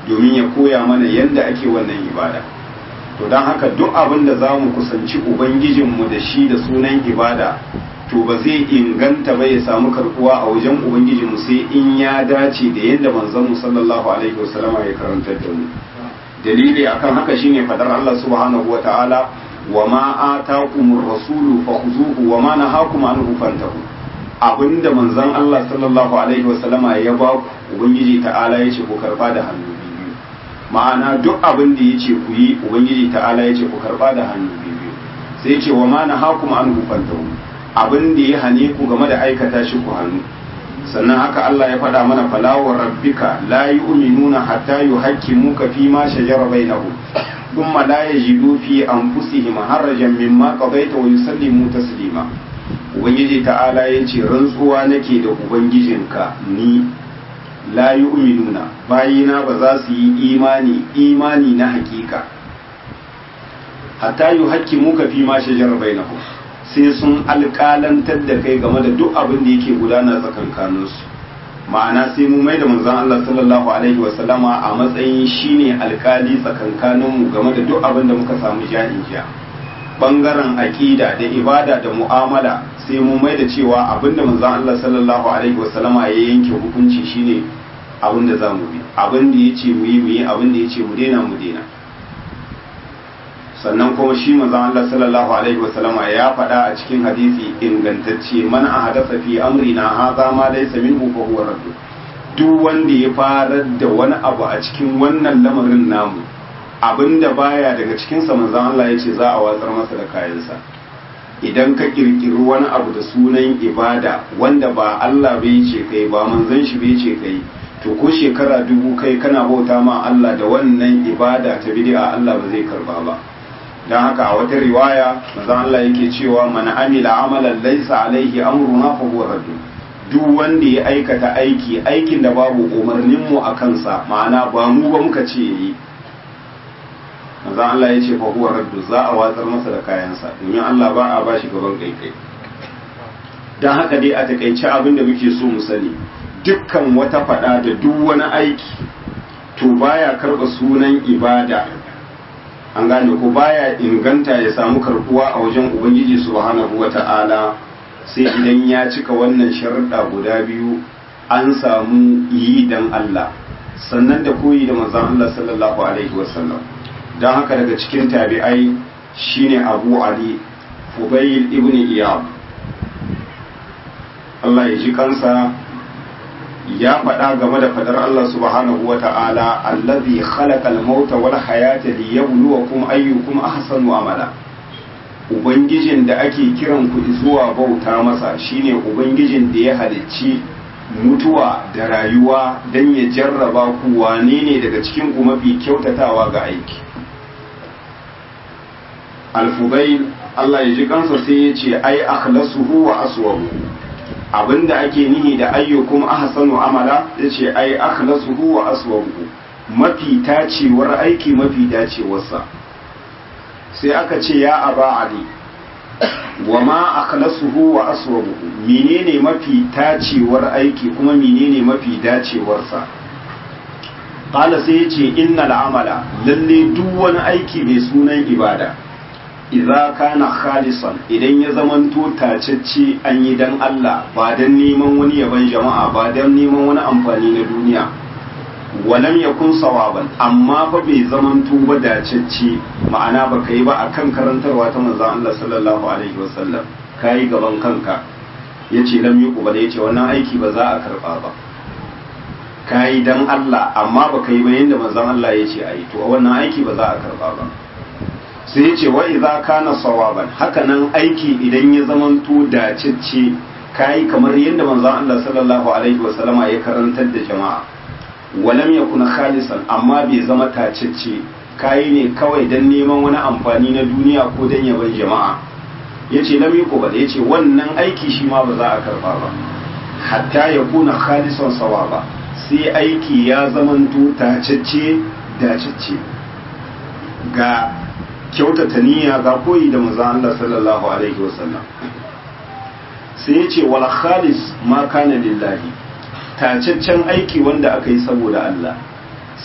domin ya koya mana yadda ake wannan ibada to don haka duk abin da za mu kusanci ubangijinmu da shi da sunan ibada to ba zai inganta ba ya samu karbuwa a wajen ubangijinmu sai in ya dace da yadda manzon sallallahu alaihi wasallama ya karantar da mu dalili akan haka shine fadar Allah subhanahu wataala wa ma atakumur rasulu fakhuzuhu wa ma nahakum anhu fantahu abinda manzon Allah sallallahu alaihi wasallama ya ba ku ubangiji ta'ala yace ku karba da hannu biyu ma'ana duk abin da yace ku yi ubangiji ta'ala yace ku karba da hannu biyu sai yace wa ma nahakum anhu fantahu abin da ya hane ku game da aikata shi ku hannu sannan haka Allah ya faɗa mana falawar rabbika la yu'minuna hatta yuhaqqimuka fi ma shajara bainahum thumma la yajidu fi anfusihim harajan mimma qadaita wa yusallimu taslima ubangiji ta'ala yace rantsuwa nake da ubangijinka ni la yu'minuna bayina ba za su yi imani imani na hakika hatta yuhaqqimuka fi ma shajara bainahum sai sun alƙalantar da kai game da duk abin da yake gudana tsakankaninsu ma'ana sai mu mai da manzon Allah sallallahu alaihi wa sallama a matsayin shine alƙali tsakankaninmu game da duk abin da muka samu ja'in jiya bangaren aƙida da ibada da mu'amala sai mu mai da cewa abin da manzon Allah sallallahu alaihi wa sallama ya yanke hukunci shine abin da za mu bi abin da ya ce mu yi mu yi abin da ya ce mu daina mu daina sannan kuma shi manzon Allah sallallahu alaihi wasallama ya faɗa a cikin hadisi ingantacce man ahadatha fi amrina hadha ma laysa minhu fa huwa radd duk wanda ya farar da wani abu a cikin wannan lamarin namu abinda baya daga cikin sa manzon Allah yace za a watsar masa da kayansa idan ka kirkiri wani abu da sunan ibada wanda ba Allah bai ce kai ba manzon shi bai ce kai to ko shekara dubu kai kana bauta ma Allah da wannan ibada ta bid'a Allah ba zai karba ba don haka a wata riwaya manzon Allah yake cewa man amila amalan laysa alaihi amruna fa huwa raddu duk wanda ya aikata aiki aikin da babu umarnin mu a kansa ma'ana ba mu ba muka ce yi manzon Allah ya ce fa huwa raddu za a watsar masa da kayansa domin Allah ba a bashi gaban kaikai don haka dai a takaice abin da muke so mu sani dukkan wata fada da duk wani aiki to baya karba sunan ibada an gane ko baya inganta ya samu karbuwa a wajen ubangiji subhanahu wata'ala sai idan ya cika wannan sharuɗa guda biyu an samu yi dan Allah sannan da koyi da manzon Allah sallallahu alaihi wasallam don haka daga cikin tabi'ai shine Abu Ali Fubayl ibn Iyab Allah ya ji kansa ya faɗa game da fadar Allah subhanahu wa ta'ala allazi khalaqal mauta wal hayata liyabluwakum ayyukum ahsanu amala ubangijin da ake kiran ku zuwa bauta masa shine ubangijin da ya halicci mutuwa da rayuwa dan ya jarraba ku wane ne daga cikin ku mafi kyautatawa ga aiki al-fubayl Allah ya ji kansa sai ya ce ai akhlasuhu wa aswabu abinda ake nihi da ayyukum ahsanu amala yace ai akhlasuhu wa aswabuhu mafi tacewar aiki mafi dacewarsa sai aka ce ya aba ali wa ma akhlasuhu wa aswabuhu menene mafi tacewar aiki kuma menene mafi dacewarsa qala sai yace innal amala lalle duk wani aiki mai sunan ibada idza kana khalisan idan ya zamanto tacecce an yi dan Allah ba dan neman wani yaban jama'a ba dan neman wani amfani na duniya walam yakun sawaban amma fa bai zamanto ba dacecce ma'ana ba kai ba akan karantarwa ta manzon Allah sallallahu alaihi wasallam kai gaban kanka yace lam yuqbal yace wannan aiki ba za a karba ba kai dan Allah amma ba kai ba yanda manzon Allah yace ai to wannan aiki ba za a karba ba sai ya ce wa idza kana sawaban hakanan aiki idan ya zamanto dacicce kai kamar yadda manzon Allah sallallahu alaihi wasallama ya karantar da jama'a walam yakuna khalisan amma bai zama tacicce kai ne kawai dan neman wani amfani na duniya ko dan yaban jama'a yace lam yuqbal yace wannan aiki shi ma ba za a karba ba hatta yakuna khalisan sawaba sai aiki ya zamanto tacicce dacicce ga kyautata niyya ga koyi da manzo Allah sallallahu alaihi wasallam sai ya ce wal khalis ma kana lillahi tacaccen aiki wanda aka yi saboda Allah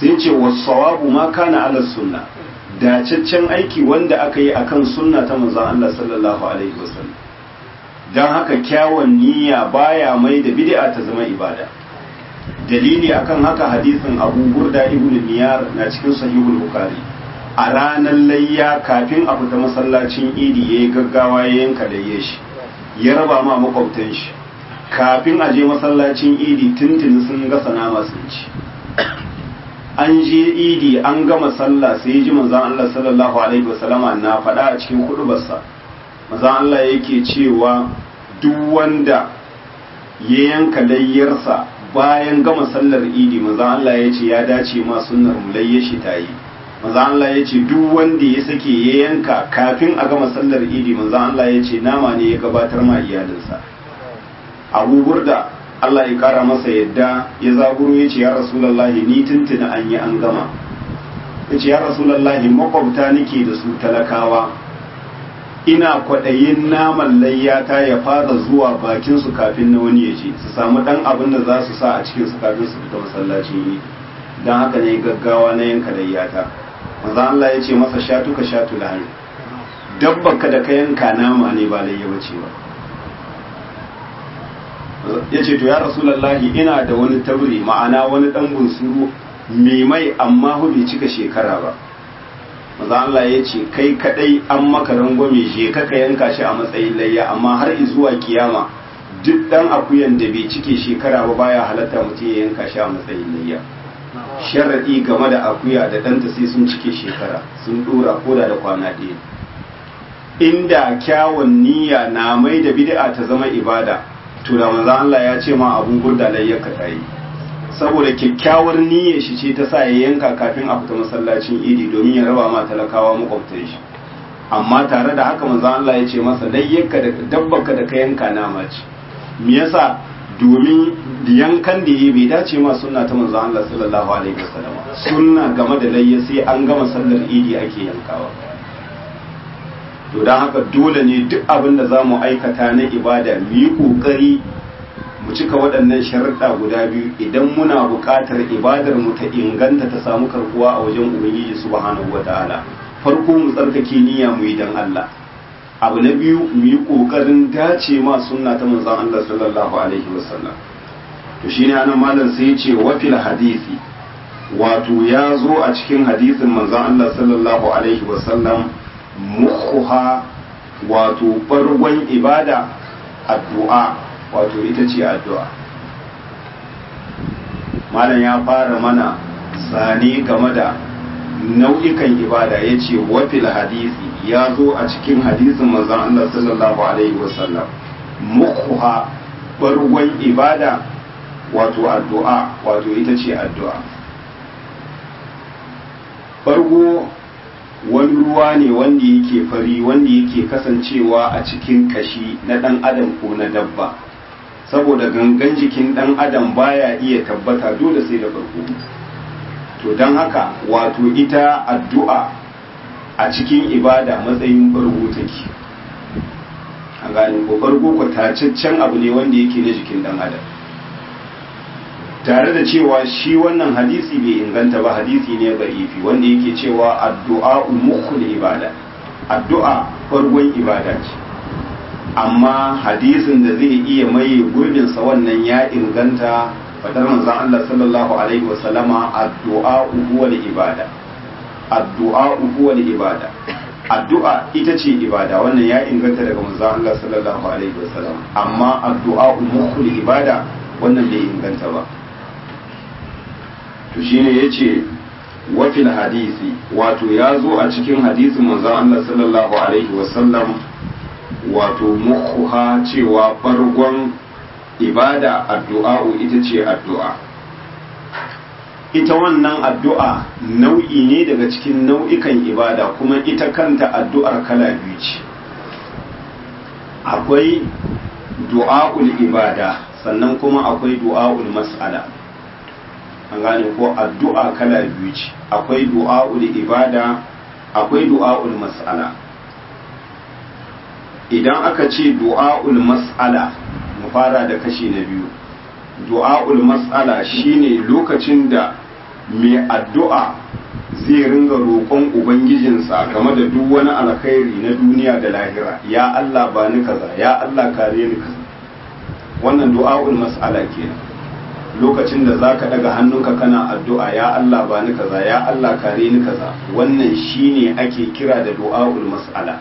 sai ce wasawabu ma kana ala sunna dacaccen aiki wanda aka yi akan sunna ta manzon Allah sallallahu alaihi wasallam dan haka kyawun niyya baya mai da bid'a ta zama ibada dalili akan haka hadisin Abu Burda ibn Niyar na cikin sahihul Bukhari a ranar layya kafin a fita masallacin idi yayi gaggawa ya yanka da shi ya raba ma makwabtan shi kafin a je masallacin idi tuntuni sun gasa nama sun ci an je idi an gama sallah sai ji manzon Allah sallallahu alaihi wasallama na faɗa a cikin hudubarsa manzon Allah yake cewa duk wanda ya yanka layyarsa bayan gama sallar idi manzon Allah ya ce ya dace ma sunnar mu layye shi ta yi manzon Allah ya ce duk wanda ya sake ya yanka kafin a gama sallar idi manzon Allah ya ce nama ne ya gabatar ma iyalinsa abu burda Allah ya kara masa yadda ya zaburo ya ce ya rasulallahi ni tuntuna an yi an gama ya ce ya rasulallahi makwabta nake da su talakawa ina kwaɗayin naman layyata ya fara zuwa bakin su kafin na wani ya ce su samu ɗan abin da za su sa a cikin su kafin su fita masallacin yi don haka ne gaggawa na yanka layyata manzo Allah ya ce masa shatu ka shatu lahani dabba ka da ka yanka nama ne ba layya bace ba ya ce to ya rasulallahi ina da wani tabri ma'ana wani dan bunsuru mai mai amma hu bai cika shekara ba maza Allah ya ce kai kadai an maka rangwame je ka ka yanka shi a matsayin layya amma har zuwa kiyama duk dan akuyan da bai cike shekara ba baya halatta mutum ya yanka shi a matsayin layya sharadi game da akuya da ɗanta sai sun cike shekara sun dora koda da kwana ɗaya inda kyawun niyya na mai da bid'a ta zama ibada to da manzo Allah ya ce ma abun gurda layyarka ta yi saboda kyakkyawar niyyar shi ce ta sa ya yanka kafin a fita masallacin idi domin ya raba ma talakawa makwabtan shi amma tare da haka manzo Allah ya ce masa layyarka da dabbarka da ka yanka nama ce me yasa domin yankan da yi bai dace ma sunna ta manzo Allah sallallahu alaihi wasallam sunna game da layya sai an gama sallar idi ake yankawa to don haka dole ne duk abin da za mu aikata na ibada mu yi ƙoƙari mu cika waɗannan sharuɗa guda biyu idan muna buƙatar ibadar mu ta inganta ta samu karkuwa a wajen ubangiji subhanahu ta'ala farko mu tsarkake niyya mu yi dan Allah abu na biyu mu yi ƙoƙarin dace ma sunna ta manzon Allah sallallahu alaihi wasallam to shine anan malam sai ya ce wa fil hadisi wato ya zo a cikin hadisin manzon Allah sallallahu alaihi wasallam mukhuha wato bargon ibada addu'a wato ita ce addu'a malam ya fara mana zane game da nau'ikan ibada ya ce wafil hadisi ya zo a cikin hadisin manzon Allah sallallahu alaihi wasallam mukhuha bargon ibada wato addu'a wato ita ce addu'a bargo wani ruwa ne wanda yake fari wanda yake kasancewa a cikin kashi na ɗan adam ko na dabba saboda gangan jikin ɗan adam baya iya tabbata dole sai da farko to don haka wato ita addu'a a cikin ibada matsayin bargo take a gane ko bargo kwatacaccen abu ne wanda yake na jikin ɗan adam tare da cewa shi wannan hadisi bai inganta ba hadisi ne ba'ifi wanda yake cewa addu'a mukhul ibada addu'a farkon ibada ce amma hadisin da zai iya maye gurbin sa wannan ya inganta fadar manzon Allah sallallahu alaihi wa sallama addu'a huwa ibada addu'a huwa ibada addu'a ita ce ibada wannan ya inganta daga manzon Allah sallallahu alaihi wa sallam amma addu'a mukhul ibada wannan bai inganta ba to shine yace wafil hadisi wato ya zo a cikin hadisin manzon Allah sallallahu alaihi wasallam wato mukhuha cewa bargon ibada addu'a ita ce addu'a ita wannan addu'a nau'i ne daga cikin nau'ikan ibada kuma ita kanta addu'ar kala biyu ce akwai du'a'ul ibada sannan kuma akwai du'a'ul mas'ala an gane ko addu'a kala biyu ce akwai du'a'ul ibada akwai du'a'ul mas'ala idan aka ce du'a'ul mas'ala mu fara da kashi na biyu du'a'ul mas'ala shine lokacin da mai addu'a zai ringa roƙon ubangijinsa game da duk wani alkhairi na duniya da lahira ya Allah ba ni kaza ya Allah kare ni kaza wannan du'a'ul mas'ala kenan lokacin da zaka daga hannunka kana addu'a ya Allah ba ni kaza ya Allah kare ni kaza wannan shine ake kira da du'a'ul mas'ala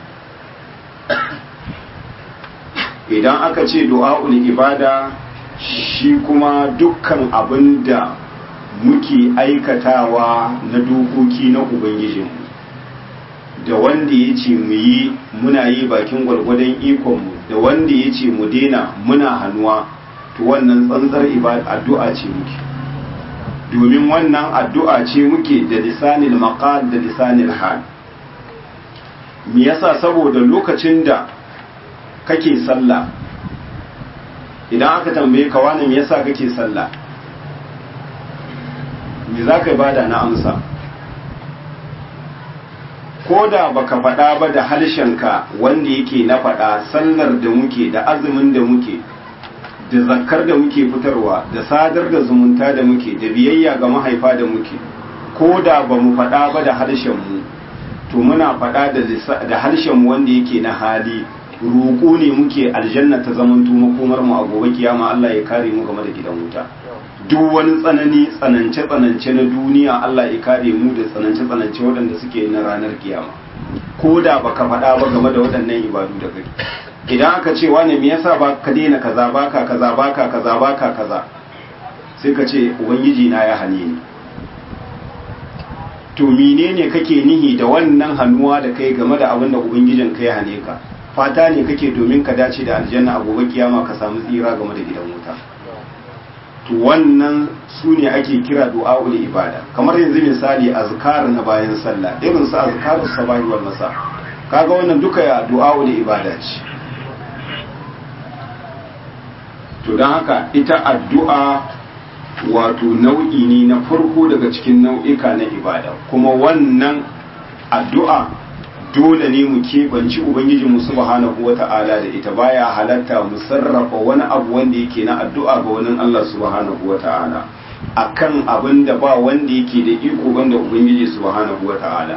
idan aka ce du'a'ul ibada shi kuma dukkan abin da muke aikatawa na dokoki na ubangijinmu da wanda ya ce mu yi muna yi bakin gwargwadon ikonmu da wanda ya ce mu daina muna hannuwa to wannan tsantsar addu'a ce muke domin wannan addu'a ce muke da lisanil maqal da lisanil hal me yasa saboda lokacin da kake sallah idan aka tambaye ka wani me yasa kake sallah me za ka bada na amsa ko da baka faɗa ba da harshenka wanda yake na faɗa sallar da muke da azumin da muke da zakkar da muke fitarwa da sadar da zumunta da muke da biyayya ga mahaifa da muke ko da ba mu faɗa ba da harshenmu to muna faɗa da harshenmu wanda yake na hali roƙo ne muke aljanna ta zamanto makomar mu a gobe kiyama Allah ya kare mu game da gidan wuta duk wani tsanani tsanance tsanance na duniya Allah ya kare mu da tsanance tsanance waɗanda suke na ranar kiyama ko da baka faɗa ba game da waɗannan ibadu da kai idan aka ce wani me yasa ba ka daina kaza baka kaza baka kaza baka kaza sai ka ce ubangiji na ya hane ni to menene kake nihi da wannan hannuwa da kai game da abin da ubangijin ka ya hane ka fata ne kake domin ka dace da aljanna a gobe kiyama ka samu tsira game da gidan wuta to wannan su ne ake kira du'a'ul ibada kamar yanzu misali azkar na bayan sallah irin su azkarus sabahi wal masa kaga wannan duka ya du'a'ul ibada ce to don haka ita addu'a wato nau'i ne na farko daga cikin nau'ika na ibada kuma wannan addu'a dole ne mu keɓanci ubangijinmu subhanahu wata'ala da ita baya halatta mu sarrafa wani abu wanda yake na addu'a ga wani Allah subhanahu wata'ala akan abin da ba wanda yake da iko banda ubangiji subhanahu wata'ala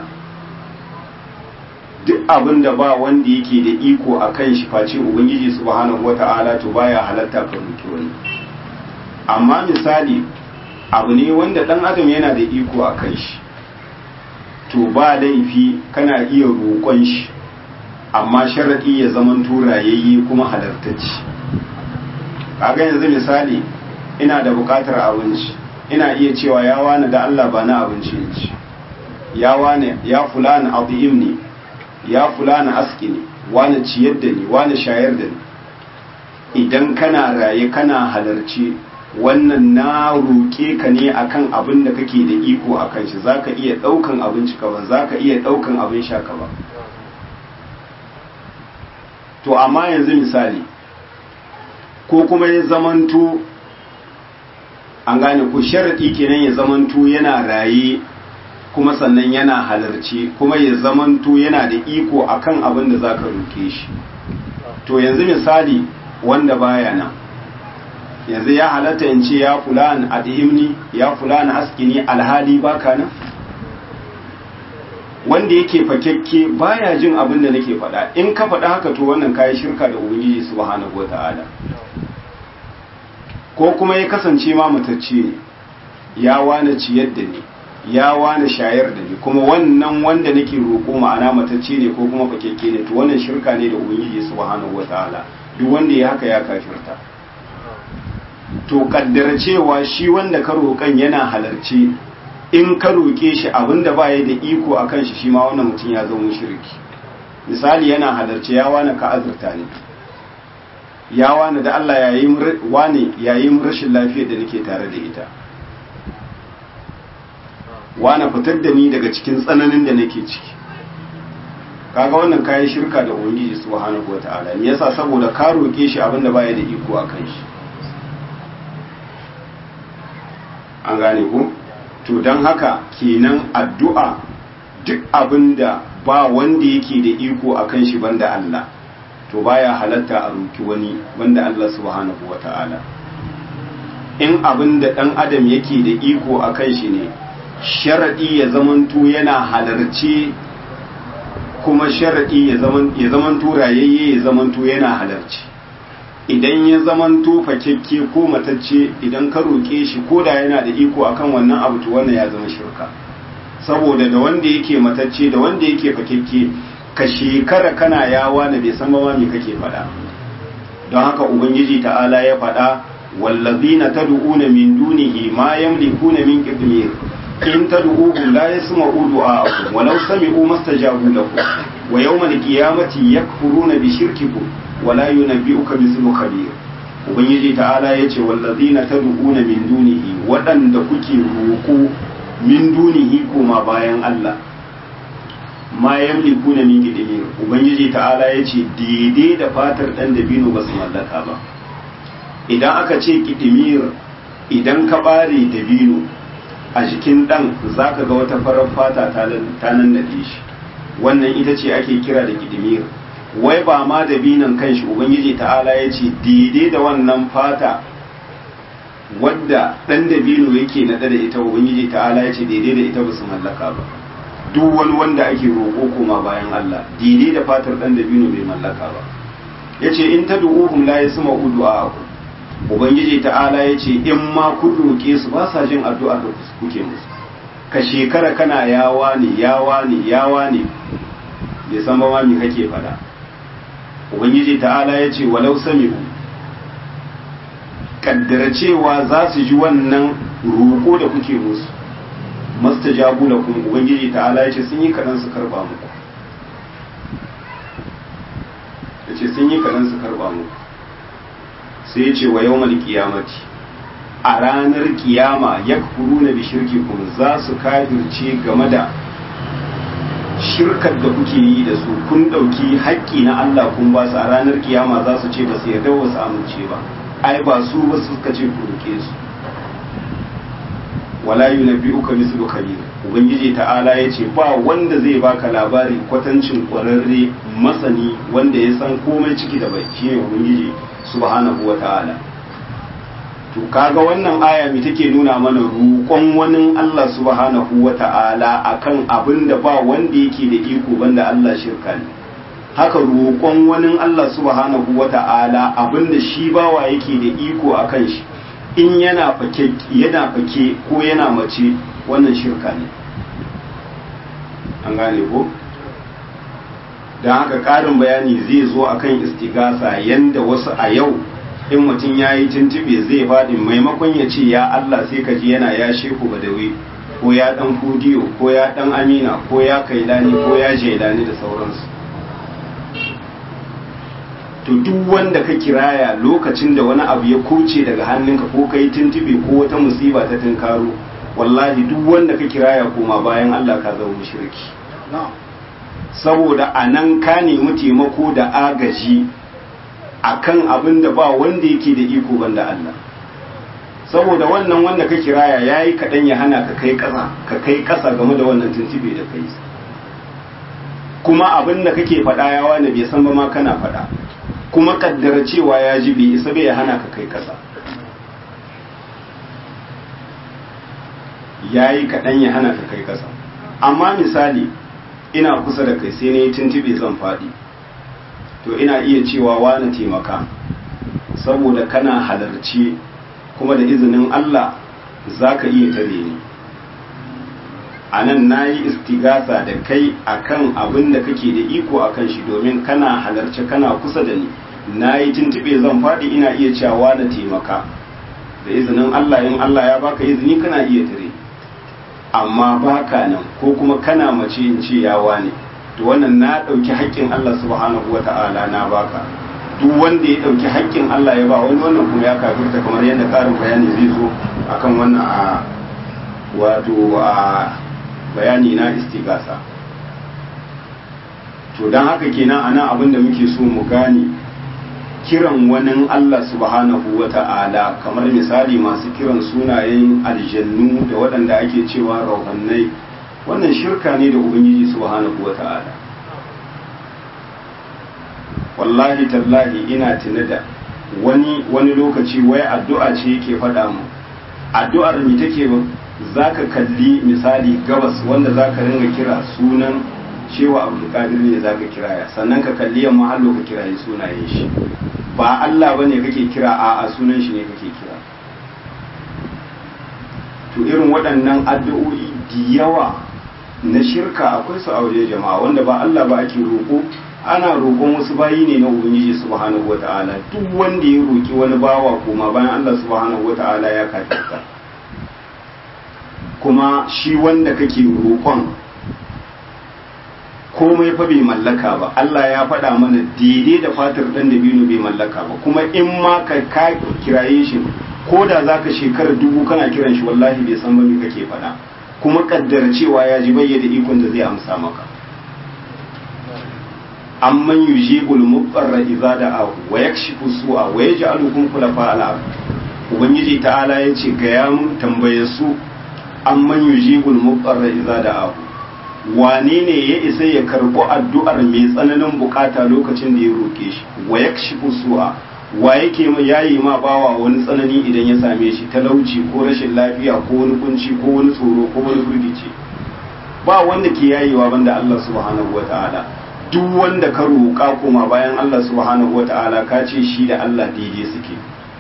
duk abin da ba wanda yake da iko akan shi face ubangiji subhanahu wata'ala to baya halatta ka roki wani amma misali abu ne wanda dan adam yana da iko akan shi to ba laifi kana iya roƙon shi amma sharaɗi ya zaman turayayye kuma halartacci kaga yanzu misali ina da buƙatar abinci ina iya cewa ya wani da Allah ba na abinci ne ci ya wani ya fulani abu'im ne ya fulani aski ne wani ciyar da ni wani shayar da ni idan kana raye kana halarci wannan na roƙe ka ne akan abin da kake da iko a kan shi zaka iya ɗaukan abinci ka ba zaka iya ɗaukan abin sha ka ba to amma yanzu misali ko kuma ya zamanto an gane ko sharaɗi kenan ya zamanto yana raye kuma sannan yana halarci kuma ya zamanto yana da iko akan abin da zaka roƙe shi to yanzu misali wanda baya nan yanzu ya halatta in ce ya fulan adhimni ya fulan askini alhali baka nan wanda yake fakekke baya jin abin da nake faɗa in ka faɗa haka to wannan kayi shirka da ubangiji subhanahu wata'ala ko kuma ya kasance ma mutacce ne ya wane ciyar da ni ya wane shayar da ni kuma wannan wanda nake roƙo ma'ana matacce ne ko kuma fakekke ne to wannan shirka ne da ubangiji subhanahu wata'ala duk wanda ya haka ya kafirta to kaddara cewa shi wanda ka roƙan yana halarci in ka roƙe shi abinda ba ya da iko a kan shi shi ma wannan mutum ya zama shirki misali yana halarci ya wani ka azurta ne ya wani da Allah ya yi wani ya yi rashin lafiyar da nake tare da ita wani fitar da ni daga cikin tsananin da nake ciki kaga wannan kayan shirka da ubangiji subhanahu wataala ne yasa saboda ka roƙe shi abinda ba ya da iko a kan shi an gane ku to don haka kenan addu'a duk abinda ba wanda yake da iko a kan shi banda Allah to baya halatta a roki wani banda Allah subhanahu wa ta'ala in abinda ɗan adam yake da iko a kan shi ne sharaɗi ya zamanto yana halarci kuma sharaɗi ya zamanto rayayye ya zamanto yana halarci idan ya zamanto fakekke ko matacce idan ka roƙe shi ko da yana da iko akan wannan abu to wannan ya zama shirka saboda da wanda yake matacce da wanda yake fakekke ka shekara kana yawa na bai san ba me kake faɗa don haka ubangiji ta'ala ya faɗa wallazina tad'una min dunihi ma yamlikuna min qitmir in tad'uhum la yasma'u du'a'akum walau sami'u mastajabu lakum wa yawmal qiyamati yakfuruna bi shirkikum wa la yunabbi'uka mithlu khabir ubangiji ta'ala yace wallazina tad'una min dunihi wadanda kuke roko min dunihi kuma bayan Allah ma yamlikuna min qitmir ubangiji ta'ala yace daidai da fatar dan dabino ba su mallaka ba idan aka ce qitmir idan ka bare dabino a jikin ɗan za ka ga wata farar fata ta nan da shi wannan ita ce ake kira da gidimir wai ba ma da binan kanshi ubangiji ta'ala ya ce daidai da wannan fata wadda ɗan da bino yake naɗa da ita ubangiji ta'ala ya ce daidai da ita ba su mallaka ba duk wani wanda ake roƙo koma bayan Allah daidai da fatar ɗan da bino bai mallaka ba ya ce in ta du'uhum la yasma'u du'a'akum ubangiji ta'ala ya ce in ma kun roƙe su ba sa jin addu'ar da kuke musu ka shekara kana yawa ne yawa ne yawa ne bai san ba me kake faɗa ubangiji ta'ala ya ce walau sami'u kaddara cewa za su ji wannan roƙo da kuke musu mastajabu lakum ubangiji ta'ala ya ce sun yi kaɗan su karba muku ya ce sun yi kaɗan su karba muku sai ce wa yau kiyamati a ranar kiyama ya kuru na bishirki kun za su kafirce game da shirkar da kuke yi da su kun ɗauki haƙƙi na Allah kun ba su a ranar kiyama za su ce ba su yarda ba su amince ba ai ba su ba su suka ce ku roke su wala yunabbi'uka mislu khabir ubangiji ta'ala yace ba wanda zai baka labari kwatancin ƙwararre masani wanda ya san komai ciki da bai shine ubangiji subhanahu wa ta'ala to kaga wannan aya mi take nuna mana roƙon wani Allah subhanahu wa ta'ala akan abin da ba wanda yake da iko banda Allah shirka ne haka roƙon wani Allah subhanahu wa ta'ala abin da shi bawa yake da iko akan shi in yana fake yana fake ko yana mace wannan shirka ne an gane ko don haka ƙarin bayani zai zo akan istigasa yanda wasu a yau in mutum ya yi tuntube zai faɗi maimakon ya ce ya Allah sai ka ji yana ya shehu badawi ko ya ɗan fudiyo ko ya ɗan amina ko ya kailani ko ya jailani da sauransu to duk wanda ka kiraya lokacin da wani abu ya koce daga hannunka ko ka yi tuntube ko wata musiba ta tunkaro wallahi duk wanda ka kiraya koma bayan Allah ka zama mushriki saboda a nan ka nemi taimako da agaji akan abin da ba wanda yake da iko banda Allah saboda wannan wanda ka kiraya yayi kaɗan ya hana ka kai ƙasa ka kai ƙasa game da wannan tuntube da kai kuma abin da kake faɗa ya wani bai san ba ma kana faɗa kuma kaddara cewa ya ji bai isa bai ya hana ka kai ƙasa yayi kaɗan ya hana ka kai ƙasa amma misali ina kusa da kai sai na yi tuntube zan faɗi to ina iya cewa wani taimaka saboda kana halarci kuma da izinin Allah za ka iya tare ni a nan na yi istigasa da kai akan abin da kake da iko a kan shi domin kana halarci kana kusa da ni na yi tuntube zan faɗi ina iya cewa na taimaka da izinin Allah in Allah ya baka izini kana iya tare amma baka nan ko kuma kana mace in ce yawa ne to wannan na ɗauki haƙƙin Allah subhanahu wa ta'ala na baka duk wanda ya ɗauki haƙƙin Allah ya ba wani wannan kuma ya kafirta kamar yadda ƙarin bayani zai zo akan wannan a wato a bayani na istigasa to don haka kenan ana abin da muke so mu gane kiran wani Allah subhanahu wa ta'ala kamar misali masu kiran sunayen aljannu da waɗanda ake cewa rauhannai wannan shirka ne da ubangiji subhanahu wa ta'ala wallahi tallahi ina tuna da wani wani lokaci wai addu'a ce yake faɗa mu addu'ar mi take zaka kalli misali gabas wanda zaka ringa kira sunan cewa abdulkadir ne zaka kiraya sannan ka kalli yamma hallo ka kirayi sunayen shi ba Allah bane kake kira a a sunan shi ne kake kira to irin waɗannan addu'o'i da yawa na shirka akwai su a waje jama'a wanda ba Allah ba ake roƙo ana roƙon wasu bayi ne na ubangiji subhanahu wata'ala duk wanda ya roƙi wani bawa koma bayan Allah subhanahu wata'ala ya kafirta kuma shi wanda kake roƙon komai fa bai mallaka ba Allah ya faɗa mana daidai da fatar ɗan da binu bai mallaka ba kuma in ma ka ka kiraye shi ko da za ka shekara dubu kana kiran shi wallahi bai san ba me kake faɗa kuma kaddara cewa ya ji bayyana ikon da zai amsa maka amman yujibul mudarra idza da'ahu wa yakshifu su'a wa yaj'alukum khulafa al-ard ubangiji ta'ala yace ga ya mun tambaye su amman yujibul mudarra idza da'ahu wane ne ya isa ya karɓi addu'ar mai tsananin bukata lokacin da ya roke shi wa yakshifu su'a wa yake ma yayi ma bawa wani tsanani idan ya same shi talauci ko rashin lafiya ko wani kunci ko wani tsoro ko wani firgici ba wanda ke yayewa banda Allah subhanahu wata'ala duk wanda ka roƙa kuma bayan Allah subhanahu wata'ala ka ce shi da Allah daidai suke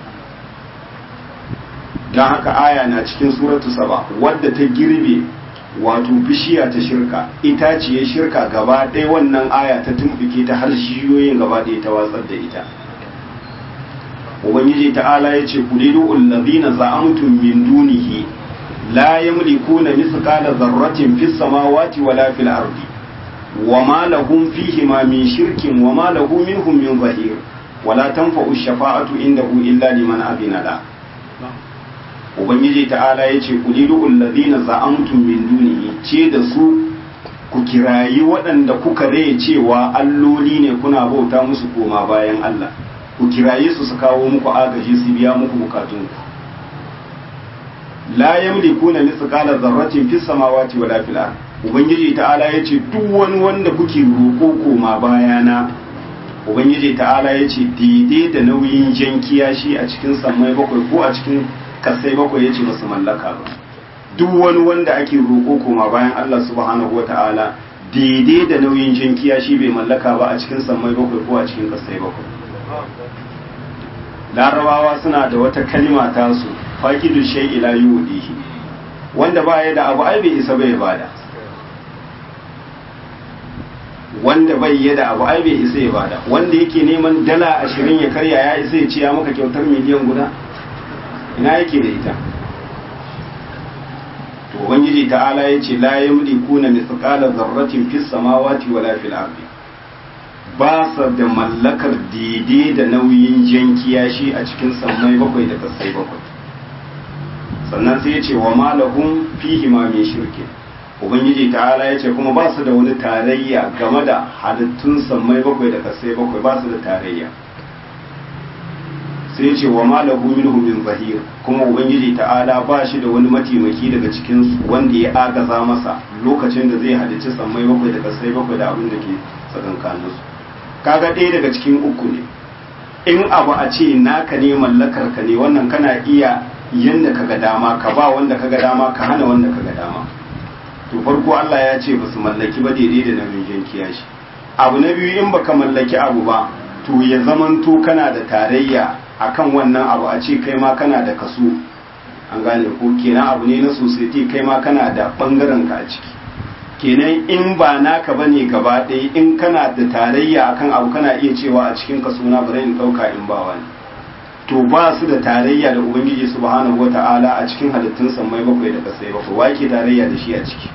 don haka aya na cikin suratu saba wadda ta girbe wato bishiya ta shirka itaciye shirka gaba ɗaya wannan aya ta tumɓuke ta har shiyoyin gaba ɗaya ta watsar da ita ubangiji ta'ala ya ce kulidu allazina za'amtum min dunihi la yamlikuna mithqala dharratin fis samawati wala fil ardi wama lahum fihi ma min shirkin wama lahu minhum min zahir wala tanfa'u ash-shafa'atu indahu illa liman adina la ubangiji ta'ala ya ce kulidu allazina za'amtum min dunihi ce da su ku kirayi waɗanda kuka rai cewa alloli ne kuna bauta musu koma bayan Allah ku kiraye su su kawo muku agaji su biya muku bukatunku la yamlikuna mithqala dharratin fis samawati wala fil ard ubangiji ta'ala yace duk wani wanda kuke roko koma bayana ubangiji ta'ala yace daidai da nauyin jankiya shi a cikin sammai bakwai ko a cikin kasai bakwai yace basu mallaka ba duk wani wanda ake roko koma bayan Allah subhanahu wata'ala daidai da nauyin jankiya shi bai mallaka ba a cikin sammai bakwai ko a cikin kasai bakwai larabawa suna da wata kalima ta su faqidu shay ila yudihi wanda ba ya da abu ai bai isa bai bada wanda bai ya da abu ai bai isa ya bada wanda yake neman dala ashirin ya karya ya isa ya ciya maka kyautar miliyan guda ina yake da ita to ubangiji ta'ala ya ce la yamlikuna mithqala dharratin fis samawati wala fil ardi ba sa da mallakar daidai da nauyin jan kiyashi a cikin sammai bakwai da kasai bakwai sannan sai ya ce wa malahum fihi ma min shirki ubangiji ta'ala ya ce kuma ba su da wani tarayya game da halittun sammai bakwai da kasai bakwai ba su da tarayya sai ya ce wa malahu minhum min zahir kuma ubangiji ta'ala ba shi da wani mataimaki daga cikin su wanda ya agaza masa lokacin da zai halicci sammai bakwai da kasai bakwai da abin da ke tsakankaninsu kaga ɗaya daga cikin uku ne in abu a ce naka ne mallakar ka ne wannan kana iya yanda kaga dama ka ba wanda kaga dama ka hana wanda kaga dama to farko Allah ya ce ba su mallaki ba daidai da namijin kiyashi abu na biyu in baka mallaki abu ba to ya zamanto kana da tarayya akan wannan abu a ce kai ma kana da kaso an gane ko kenan abu ne na society kai ma kana da bangaren ka a ciki kenan in ba naka bane gaba ɗaya in kana da tarayya akan abu kana iya cewa a cikin kaso na bari in ɗauka in ba wani to ba su da tarayya da ubangiji subhanahu wata'ala a cikin halittun sammai bakwai da kasai bakwai wa ke tarayya da shi a ciki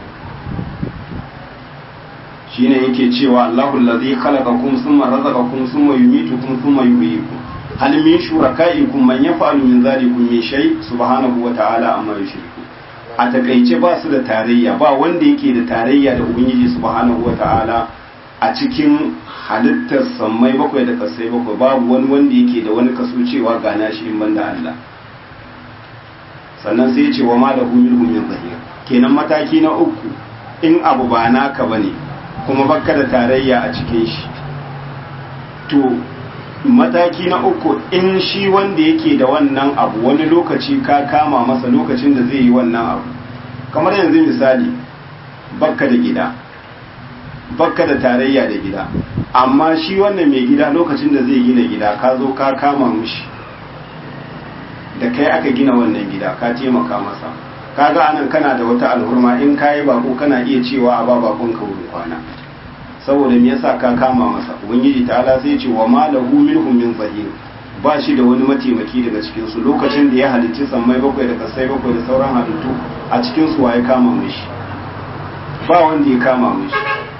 shine yake cewa Allahu allazi khalaqakum thumma razaqakum thumma yumitukum thumma yuhyikum hal min shurakaikum man yaf'alu min dhalikum min shay subhanahu wata'ala amma yushriku a takaice ba su da tarayya ba wanda yake da tarayya da ubangiji subhanahu wata'ala a cikin halittar sammai bakwai da kasai bakwai babu wani wanda yake da wani kaso cewa ga nashi in banda Allah sannan sai ya ce wa ma lahu minhum min zahir kenan mataki na uku in abu ba naka bane kuma baka da tarayya a cikin shi to mataki na uku in shi wanda yake da wannan abu wani lokaci ka kama masa lokacin da zai yi wannan abu kamar yanzu misali bakka da gida bakka da tarayya da gida amma shi wannan mai gida lokacin da zai gina gida ka zo ka kama mushi da kai aka gina wannan gida ka taimaka masa kaga anan kana da wata alhurma in kayi bako kana iya cewa a ba bakon ka wurin kwana saboda me yasa ka kama masa ubangiji ta'ala sai ce wa ma lahu minhum min zahir ba shi da wani mataimaki daga cikin su lokacin da ya halicci sammai bakwai da kasai bakwai da sauran halittu a cikin su waye kama mishi ba wanda ya kama mishi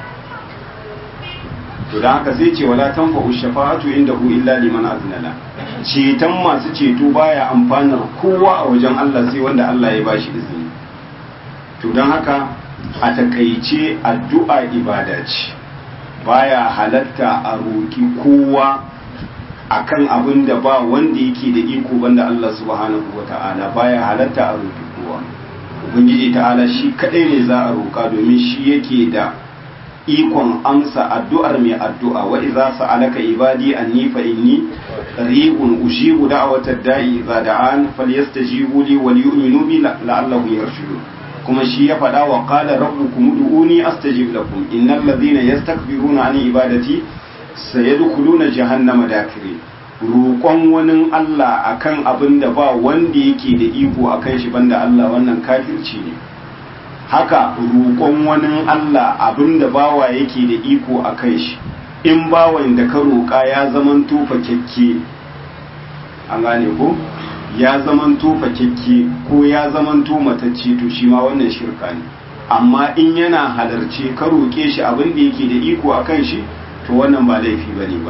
to da haka sai ce wala tanfa'u shafa'atu indahu illa liman aznala ceton masu ceto baya amfanar kowa a wajen Allah sai wanda Allah ya bashi izini to don haka a takaice addu'a ibada ce baya halatta a roki kowa akan abin da ba wanda yake da iko banda Allah subhanahu wata'ala baya halatta a roki kowa ubangiji ta'ala shi kadai ne za a roka domin shi yake da ikon amsa addu'ar mai addu'a wa iza sa'alaka ibadi anni fa inni qaribun ujibu da'watad da'i idza da'an falyastajibu li wal yu'minu bi la'allahum yarshudun kuma shi ya faɗa wa qala rabbukum ud'uni astajib lakum innal ladhina yastakbiruna an ibadati sayadkhuluna jahannama dakiri roƙon wani Allah akan abin da ba wanda yake da iko akan shi banda Allah wannan kafirci ne haka roƙon wani Allah abinda bawa yake da iko a kai shi in bawan da ka roƙa ya zaman tufa kyakke an gane ko ya zaman tufa kyakke ko ya zaman matacce to shi ma wannan shirka ne amma in yana halarce ka roƙe shi abin da yake da iko a kan shi to wannan ba laifi ba ne ba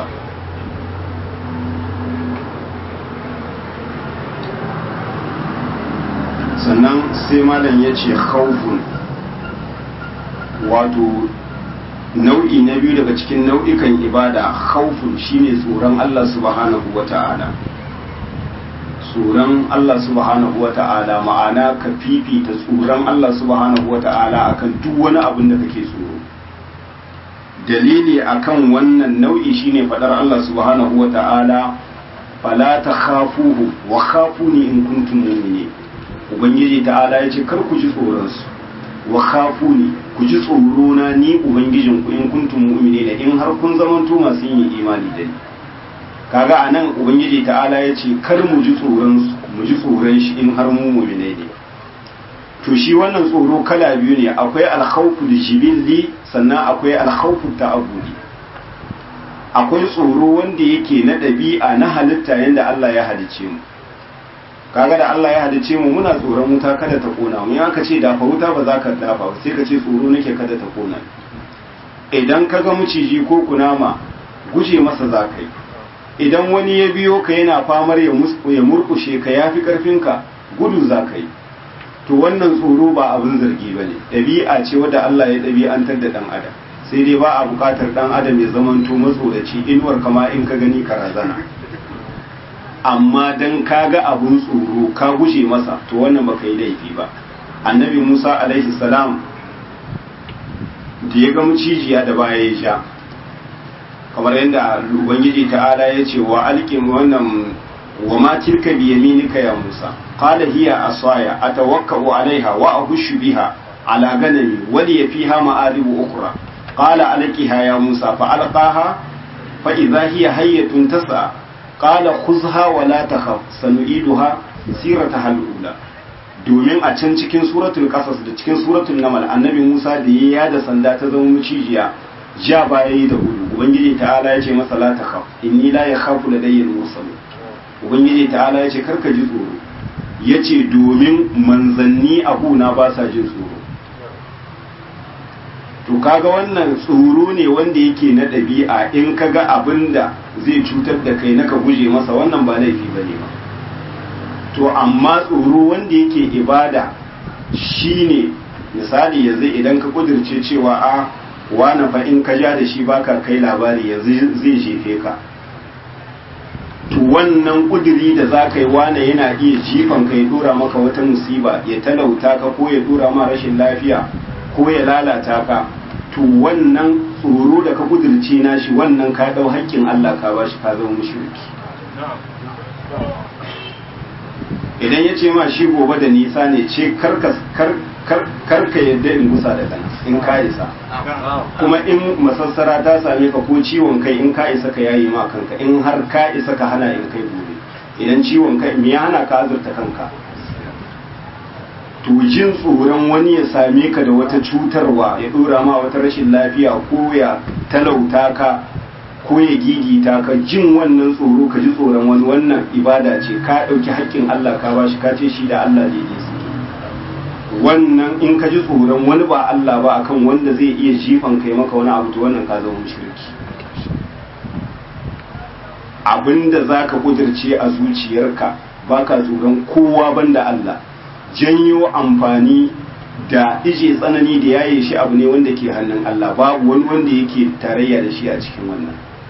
sannan sai malam ya ce khawfun wato nau'i na biyu daga cikin nau'ikan ibada khawfun shine tsoron Allah subhanahu wata'ala tsoron Allah subhanahu wata'ala ma'ana ka fifita tsoron Allah subhanahu wata'ala akan duk wani abin da kake tsoro dalili akan wannan nau'i shine fadar Allah subhanahu wata'ala fala takhafuhu wa khafuni in kuntum mu'minin ubangiji ta'ala ya ce kar ku ji tsoronsu wa khafu ni ku ji tsoro na ni ubangijin ku in kuntum mu'minina in har kun zamanto masu yin imani da ni kaga anan ubangiji ta'ala ya ce kar mu ji tsoron mu ji tsoron shi in har mu mu'minai ne to shi wannan tsoro kala biyu ne akwai alkhawfu jibilli sannan akwai alkhawfu ta'abbudi akwai tsoro wanda yake na ɗabi'a na halitta yanda Allah ya halicce mu kaga da Allah ya halice mu muna tsoron wuta kada ta kona mu ya ce dafa wuta ba za ka dafa sai ka ce tsoro nake kada ta kona idan ka ga miciji ko kunama guje masa za ka yi idan wani ya biyo ka yana famar ya murkushe ka ya fi karfinka gudu za ka yi to wannan tsoro ba abin zargi ba ne ɗabi'a ce wadda Allah ya ɗabi'antar da ɗan adam sai dai ba a buƙatar ɗan adam ya zamanto matsoraci inuwar kama in ka gani ka razana amma dan kaga abun tsoro ka guje masa to wannan baka yi laifi ba annabi musa alaihi salam da ya ga mucijiya da baya ya sha kamar yadda ubangiji ta'ala ya ce wa alƙin wannan wa ma tilka bi yaminika ya musa qala hiya asaya atawakkau alaiha wa ahushu biha ala ganami wa li fiha ma'aribu ukhra qala alqiha ya musa fa alqaha fa idha hiya hayyatun tas'a qala khuzha wa la takhaf sanu'iduha sirataha al-ula domin a can cikin suratul qasas da cikin suratul namal annabi Musa da ya da sanda ta zama mucijiya ja baya yi da gudu ubangiji ta'ala ya ce masa la takhaf inni la yakhafu ladayya al-mursal ubangiji ta'ala ya ce karka ji tsoro yace domin manzanni abuna ba sa jin tsoro to kaga wannan tsoro ne wanda yake na ɗabi'a in kaga abin da zai cutar da kai naka guje masa wannan ba laifi bane ba to amma tsoro wanda yake ibada shine misali yanzu idan ka kudirce cewa a wane fa in ka ja da shi baka kai labari yanzu zai jefe ka to wannan kudiri da za ka yi wane yana iya jifan ka ya dora maka wata musiba ya talauta ka ko ya dora ma rashin lafiya ko ya lalata ka to wannan tsoro da ka kudirce nashi wannan ka dau haƙƙin Allah ka bashi ka zama mushriki idan ya ce ma shi gobe da nisa ne ce karka yadda in gusa da kan in ka isa kuma in masassara ta same ka ko ciwon kai in ka isa ka yayi ma kanka in har ka isa ka hana in kai gobe idan ciwon kai me ya hana ka azurta kanka to jin tsoron wani ya same ka da wata cutarwa ya dora ma wata rashin lafiya ko ya talauta ka ko ya gigita ka jin wannan tsoro ka ji tsoron wani wannan ibada ce ka ɗauki haƙƙin Allah ka bashi ka ce shi da Allah daidai suke wannan in ka ji tsoron wani ba Allah ba akan wanda zai iya jifan kai maka wani abu to wannan ka zama mushriki abinda zaka kudirce a zuciyarka baka tsoron kowa banda Allah janyo amfani da ije tsanani da yaye shi abu ne wanda ke hannun Allah babu wani wanda yake tarayya da shi a cikin wannan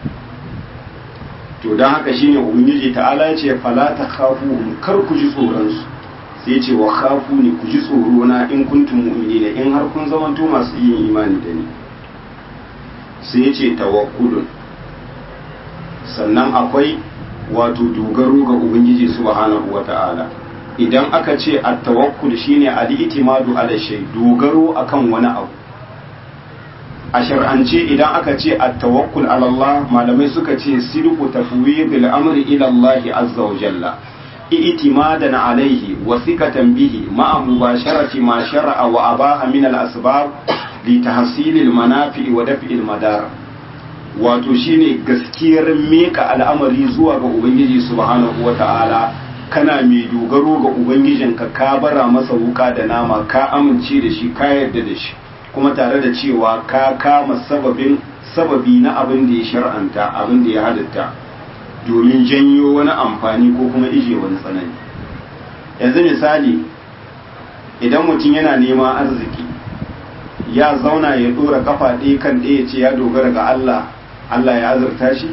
to don haka shine ubangiji ta'ala ya ce fala ta khafu kar ku ji tsoron su sai ce wa khafu ne ku ji tsoro na in kuntum mu'minina in har kun zamanto masu yin imani da ni sai ya ce tawakkulun sannan akwai wato dogaro ga ubangiji subhanahu wata'ala idan aka ce at-tawakkul shine al-itimadu ala shay dogaro akan wani abu a shar'ance idan aka ce at-tawakkul ala Allah malamai suka ce sidqu tafwidil amri ila Allah azza wa jalla i'timadan alayhi wa thiqatan bihi ma'a mubasharati ma shar'a wa abaha min al-asbab li tahsil al-manafi wa daf'i al-madar wato shine gaskiyar meka al'amari zuwa ga ubangiji subhanahu wa ta'ala kana mai dogaro ga ubangijinka ka bara masa wuka da nama ka amince da shi ka yarda da shi kuma tare da cewa ka kama sababin sababi na abin da ya shar'anta abin da ya halitta domin janyo wani amfani ko kuma ije wani tsanani yanzu misali idan mutum yana neman arziki ya zauna ya dora kafa ɗaya kan ɗaya ce ya dogara ga Allah Allah ya azurta shi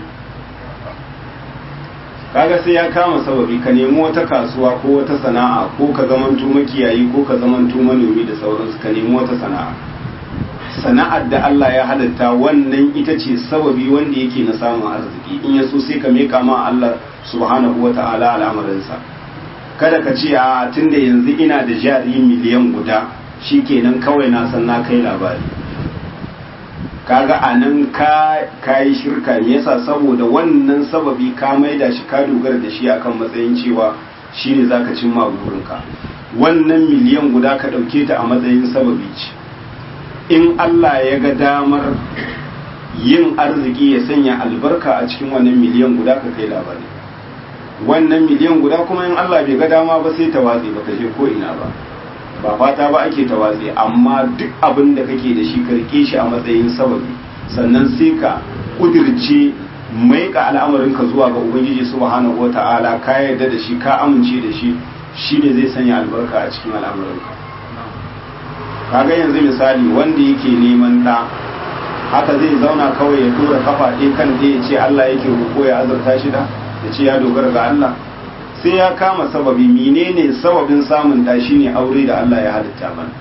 kaga sai ya kama sababi ka nemi wata kasuwa ko wata sana'a ko ka zamanto makiyayi ko ka zamanto manomi da sauransu ka nemi wata sana'a sana'ar da Allah ya halitta wannan ita ce sababi wanda yake na samun arziki in ya so sai ka meka ma Allah subhanahu wa ta'ala al'amarinsa kada ka ce a tunda yanzu ina da jari miliyan guda shikenan kawai na san na kai labari kaga a nan ka yi shirka me yasa saboda wannan sababi ka maida shi ka dogara da shi akan matsayin cewa shine zaka cimma burinka wannan miliyan guda ka ɗauke ta a matsayin sababi ce in Allah ya ga damar yin arziki ya sanya albarka a cikin wannan miliyan guda ka kai labari wannan miliyan guda kuma in Allah bai ga dama ba sai ta watse ba ka je ko ina ba ba fata ba ake ta watse amma duk abin da kake da shi ka rike shi a matsayin sababi sannan sai ka kudirce mai ka al'amarinka zuwa ga ubangiji subhanahu wata'ala ka yarda da shi ka amince da shi shine zai sanya albarka a cikin al'amarinka kaga yanzu misali wanda yake neman ɗa haka zai zauna kawai ya tura kafa ɗaya kan ɗaya ya ce Allah yake roƙo ya azurta shi da ya ce ya dogara ga Allah sai ya kama sababi menene sababin samun ɗa shine aure da Allah ya halitta mana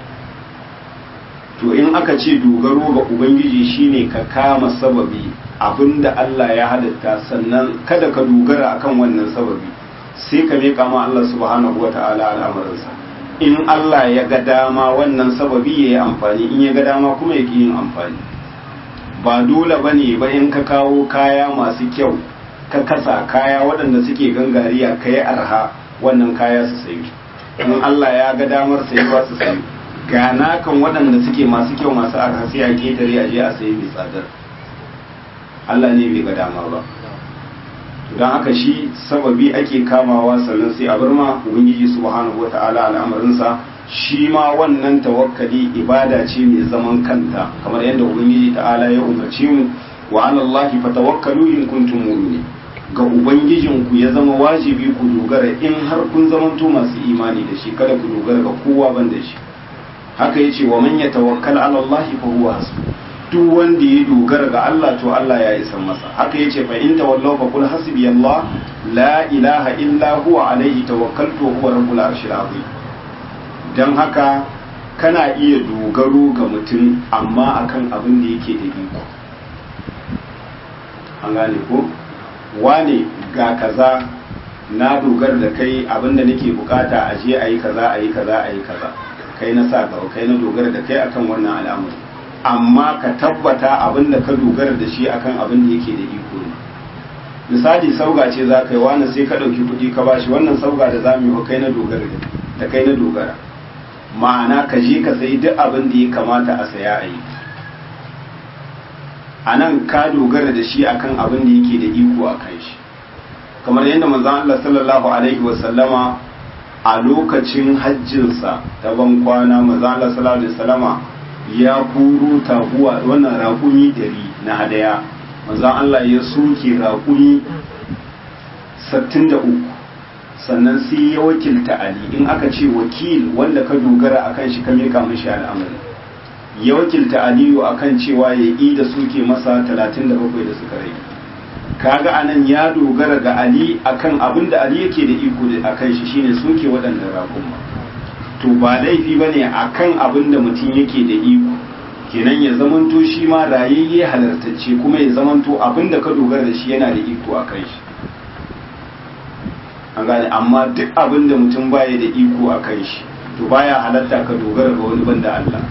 to in aka ce dogaro ga ubangiji shine ka kama sababi abinda Allah ya halitta sannan kada ka dogara akan wannan sababi sai ka miƙa ma Allah subhanahu wata'ala al'amarinsa in Allah ya ga dama wannan sababi ya yi amfani in ya ga dama kuma ya yin amfani ba dole ba ne ba in ka kawo kaya masu kyau ka kasa kaya waɗanda suke gangariya ka yi arha wannan kaya su sayi in Allah ya ga damar sayi ba su sayi gana kan waɗanda suke masu kyau masu arha sai a ketare a je a sayi mai tsadar Allah ne bai ga dama ba don haka shi sababi ake kamawa sannan sai a bar ma ubangiji subhanahu wata'ala al'amarinsa shi ma wannan tawakkali ibada ce mai zaman kanta kamar yadda ubangiji ta'ala ya umarce mu wa ala allahi fatawakkalu in kuntum mu'minin ga ubangijin ku ya zama wajibi ku dogara in har kun zamanto masu imani da shi kada ku dogara ga kowa ban da shi haka yace wa man yatawakkal ala allahi fa huwa hasbuh duk wanda ya dogara ga Allah to Allah ya isa masa haka yace fa in tawallaw fa qul hasbi Allah la ilaha illa huwa alayhi tawakkaltu wa huwa rabbul arshil azim dan haka kana iya dogaro ga mutum amma akan abin da yake da iko an gane ko wane ga kaza na dogara da kai abin da nake bukata a je a yi kaza a yi kaza a yi kaza kai na sa gaba kai na dogara da kai akan wannan al'amari amma ka tabbata abin da ka dogara da shi akan abin da yake da iko ne misali sauga ce za ka yi wani sai ka ɗauki kuɗi ka bashi wannan sauga da za mu yi kai na dogara da kai na dogara ma'ana ka je ka sayi duk abin da ya kamata a saya a yi a nan ka dogara da shi akan abin da yake da iko a kan shi kamar yadda manzon Allah sallallahu alaihi wasallama a lokacin hajjinsa ta ban kwana manzon Allah sallallahu alaihi wasallama ya kuro taguwa wannan raƙumi dari na hadaya manzon Allah ya soke raƙumi 63 sannan sai ya wakilta Ali in aka ce wakil wanda ka dogara akan shi ka mika mishi al'amari ya wakilta Aliyu akan cewa ya yi da suke masa 37 da suka rage kaga anan ya dogara ga Ali akan abin da Ali yake da iko da akan shi shine soke waɗannan raƙuma to ba laifi bane akan abin da mutum yake da iko kenan ya zamanto shi ma rayayye halartacce kuma ya zamanto abin da ka dogara da shi yana da iko a kan shi an gane amma duk abin da mutum baya da iko a kan shi to baya halatta ka dogara ga wani banda Allah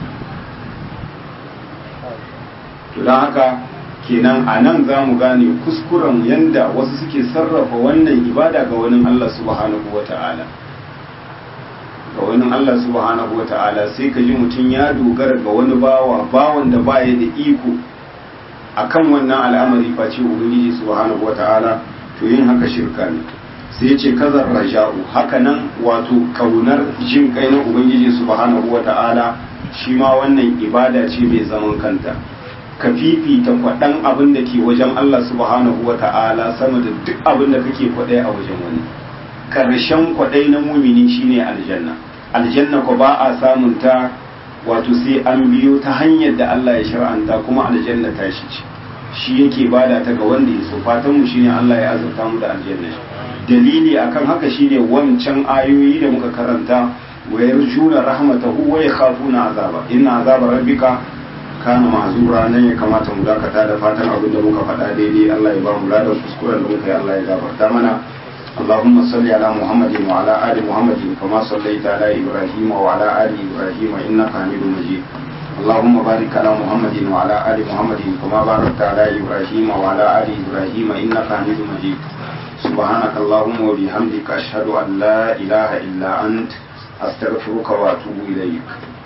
to don haka kenan a nan za mu gane kuskuren yanda wasu suke sarrafa wannan ibada ga wani Allah subhanahu wa ta'ala ga wani Allah subhanahu wa ta'ala sai ka ji mutum ya dogara ga wani bawa bawan da baya da iko akan wannan al'amari face ubangiji subhanahu wa ta'ala to yin haka shirka ne sai ce kazar raja'u haka nan wato kaunar jin kai na ubangiji subhanahu wa ta'ala shi ma wannan ibada ce mai zaman kanta ka fifita kwaɗan abin da ke wajen Allah subhanahu wa ta'ala sama da duk abin da kake kwaɗai a wajen wani karshen kwaɗai na mumini shine aljanna aljanna ko ba a samun ta wato sai an biyo ta hanyar da Allah ya shar'anta kuma aljanna ta shi ce shi yake bada ta ga wanda ya so fatan mu shine Allah ya azurta mu da aljanna dalili akan haka shine wancan ayoyi da muka karanta wa yarjuna rahmatahu wa yakhafuna azaba inna azaba rabbika kana mazura nan ya kamata mu dakata da fatan abin da muka faɗa daidai Allah ya ba mu ladan kuskuren da muka yi Allah ya gafarta mana اللهم صل على محمد وعلى آل محمد كما صليت على إبراهيم وعلى آل إبراهيم إنك حميد مجيد اللهم بارك على محمد وعلى آل محمد كما باركت على إبراهيم وعلى آل إبراهيم إنك حميد مجيد سبحانك اللهم وبحمدك أشهد أن لا إله إلا أنت أستغفرك وأتوب إليك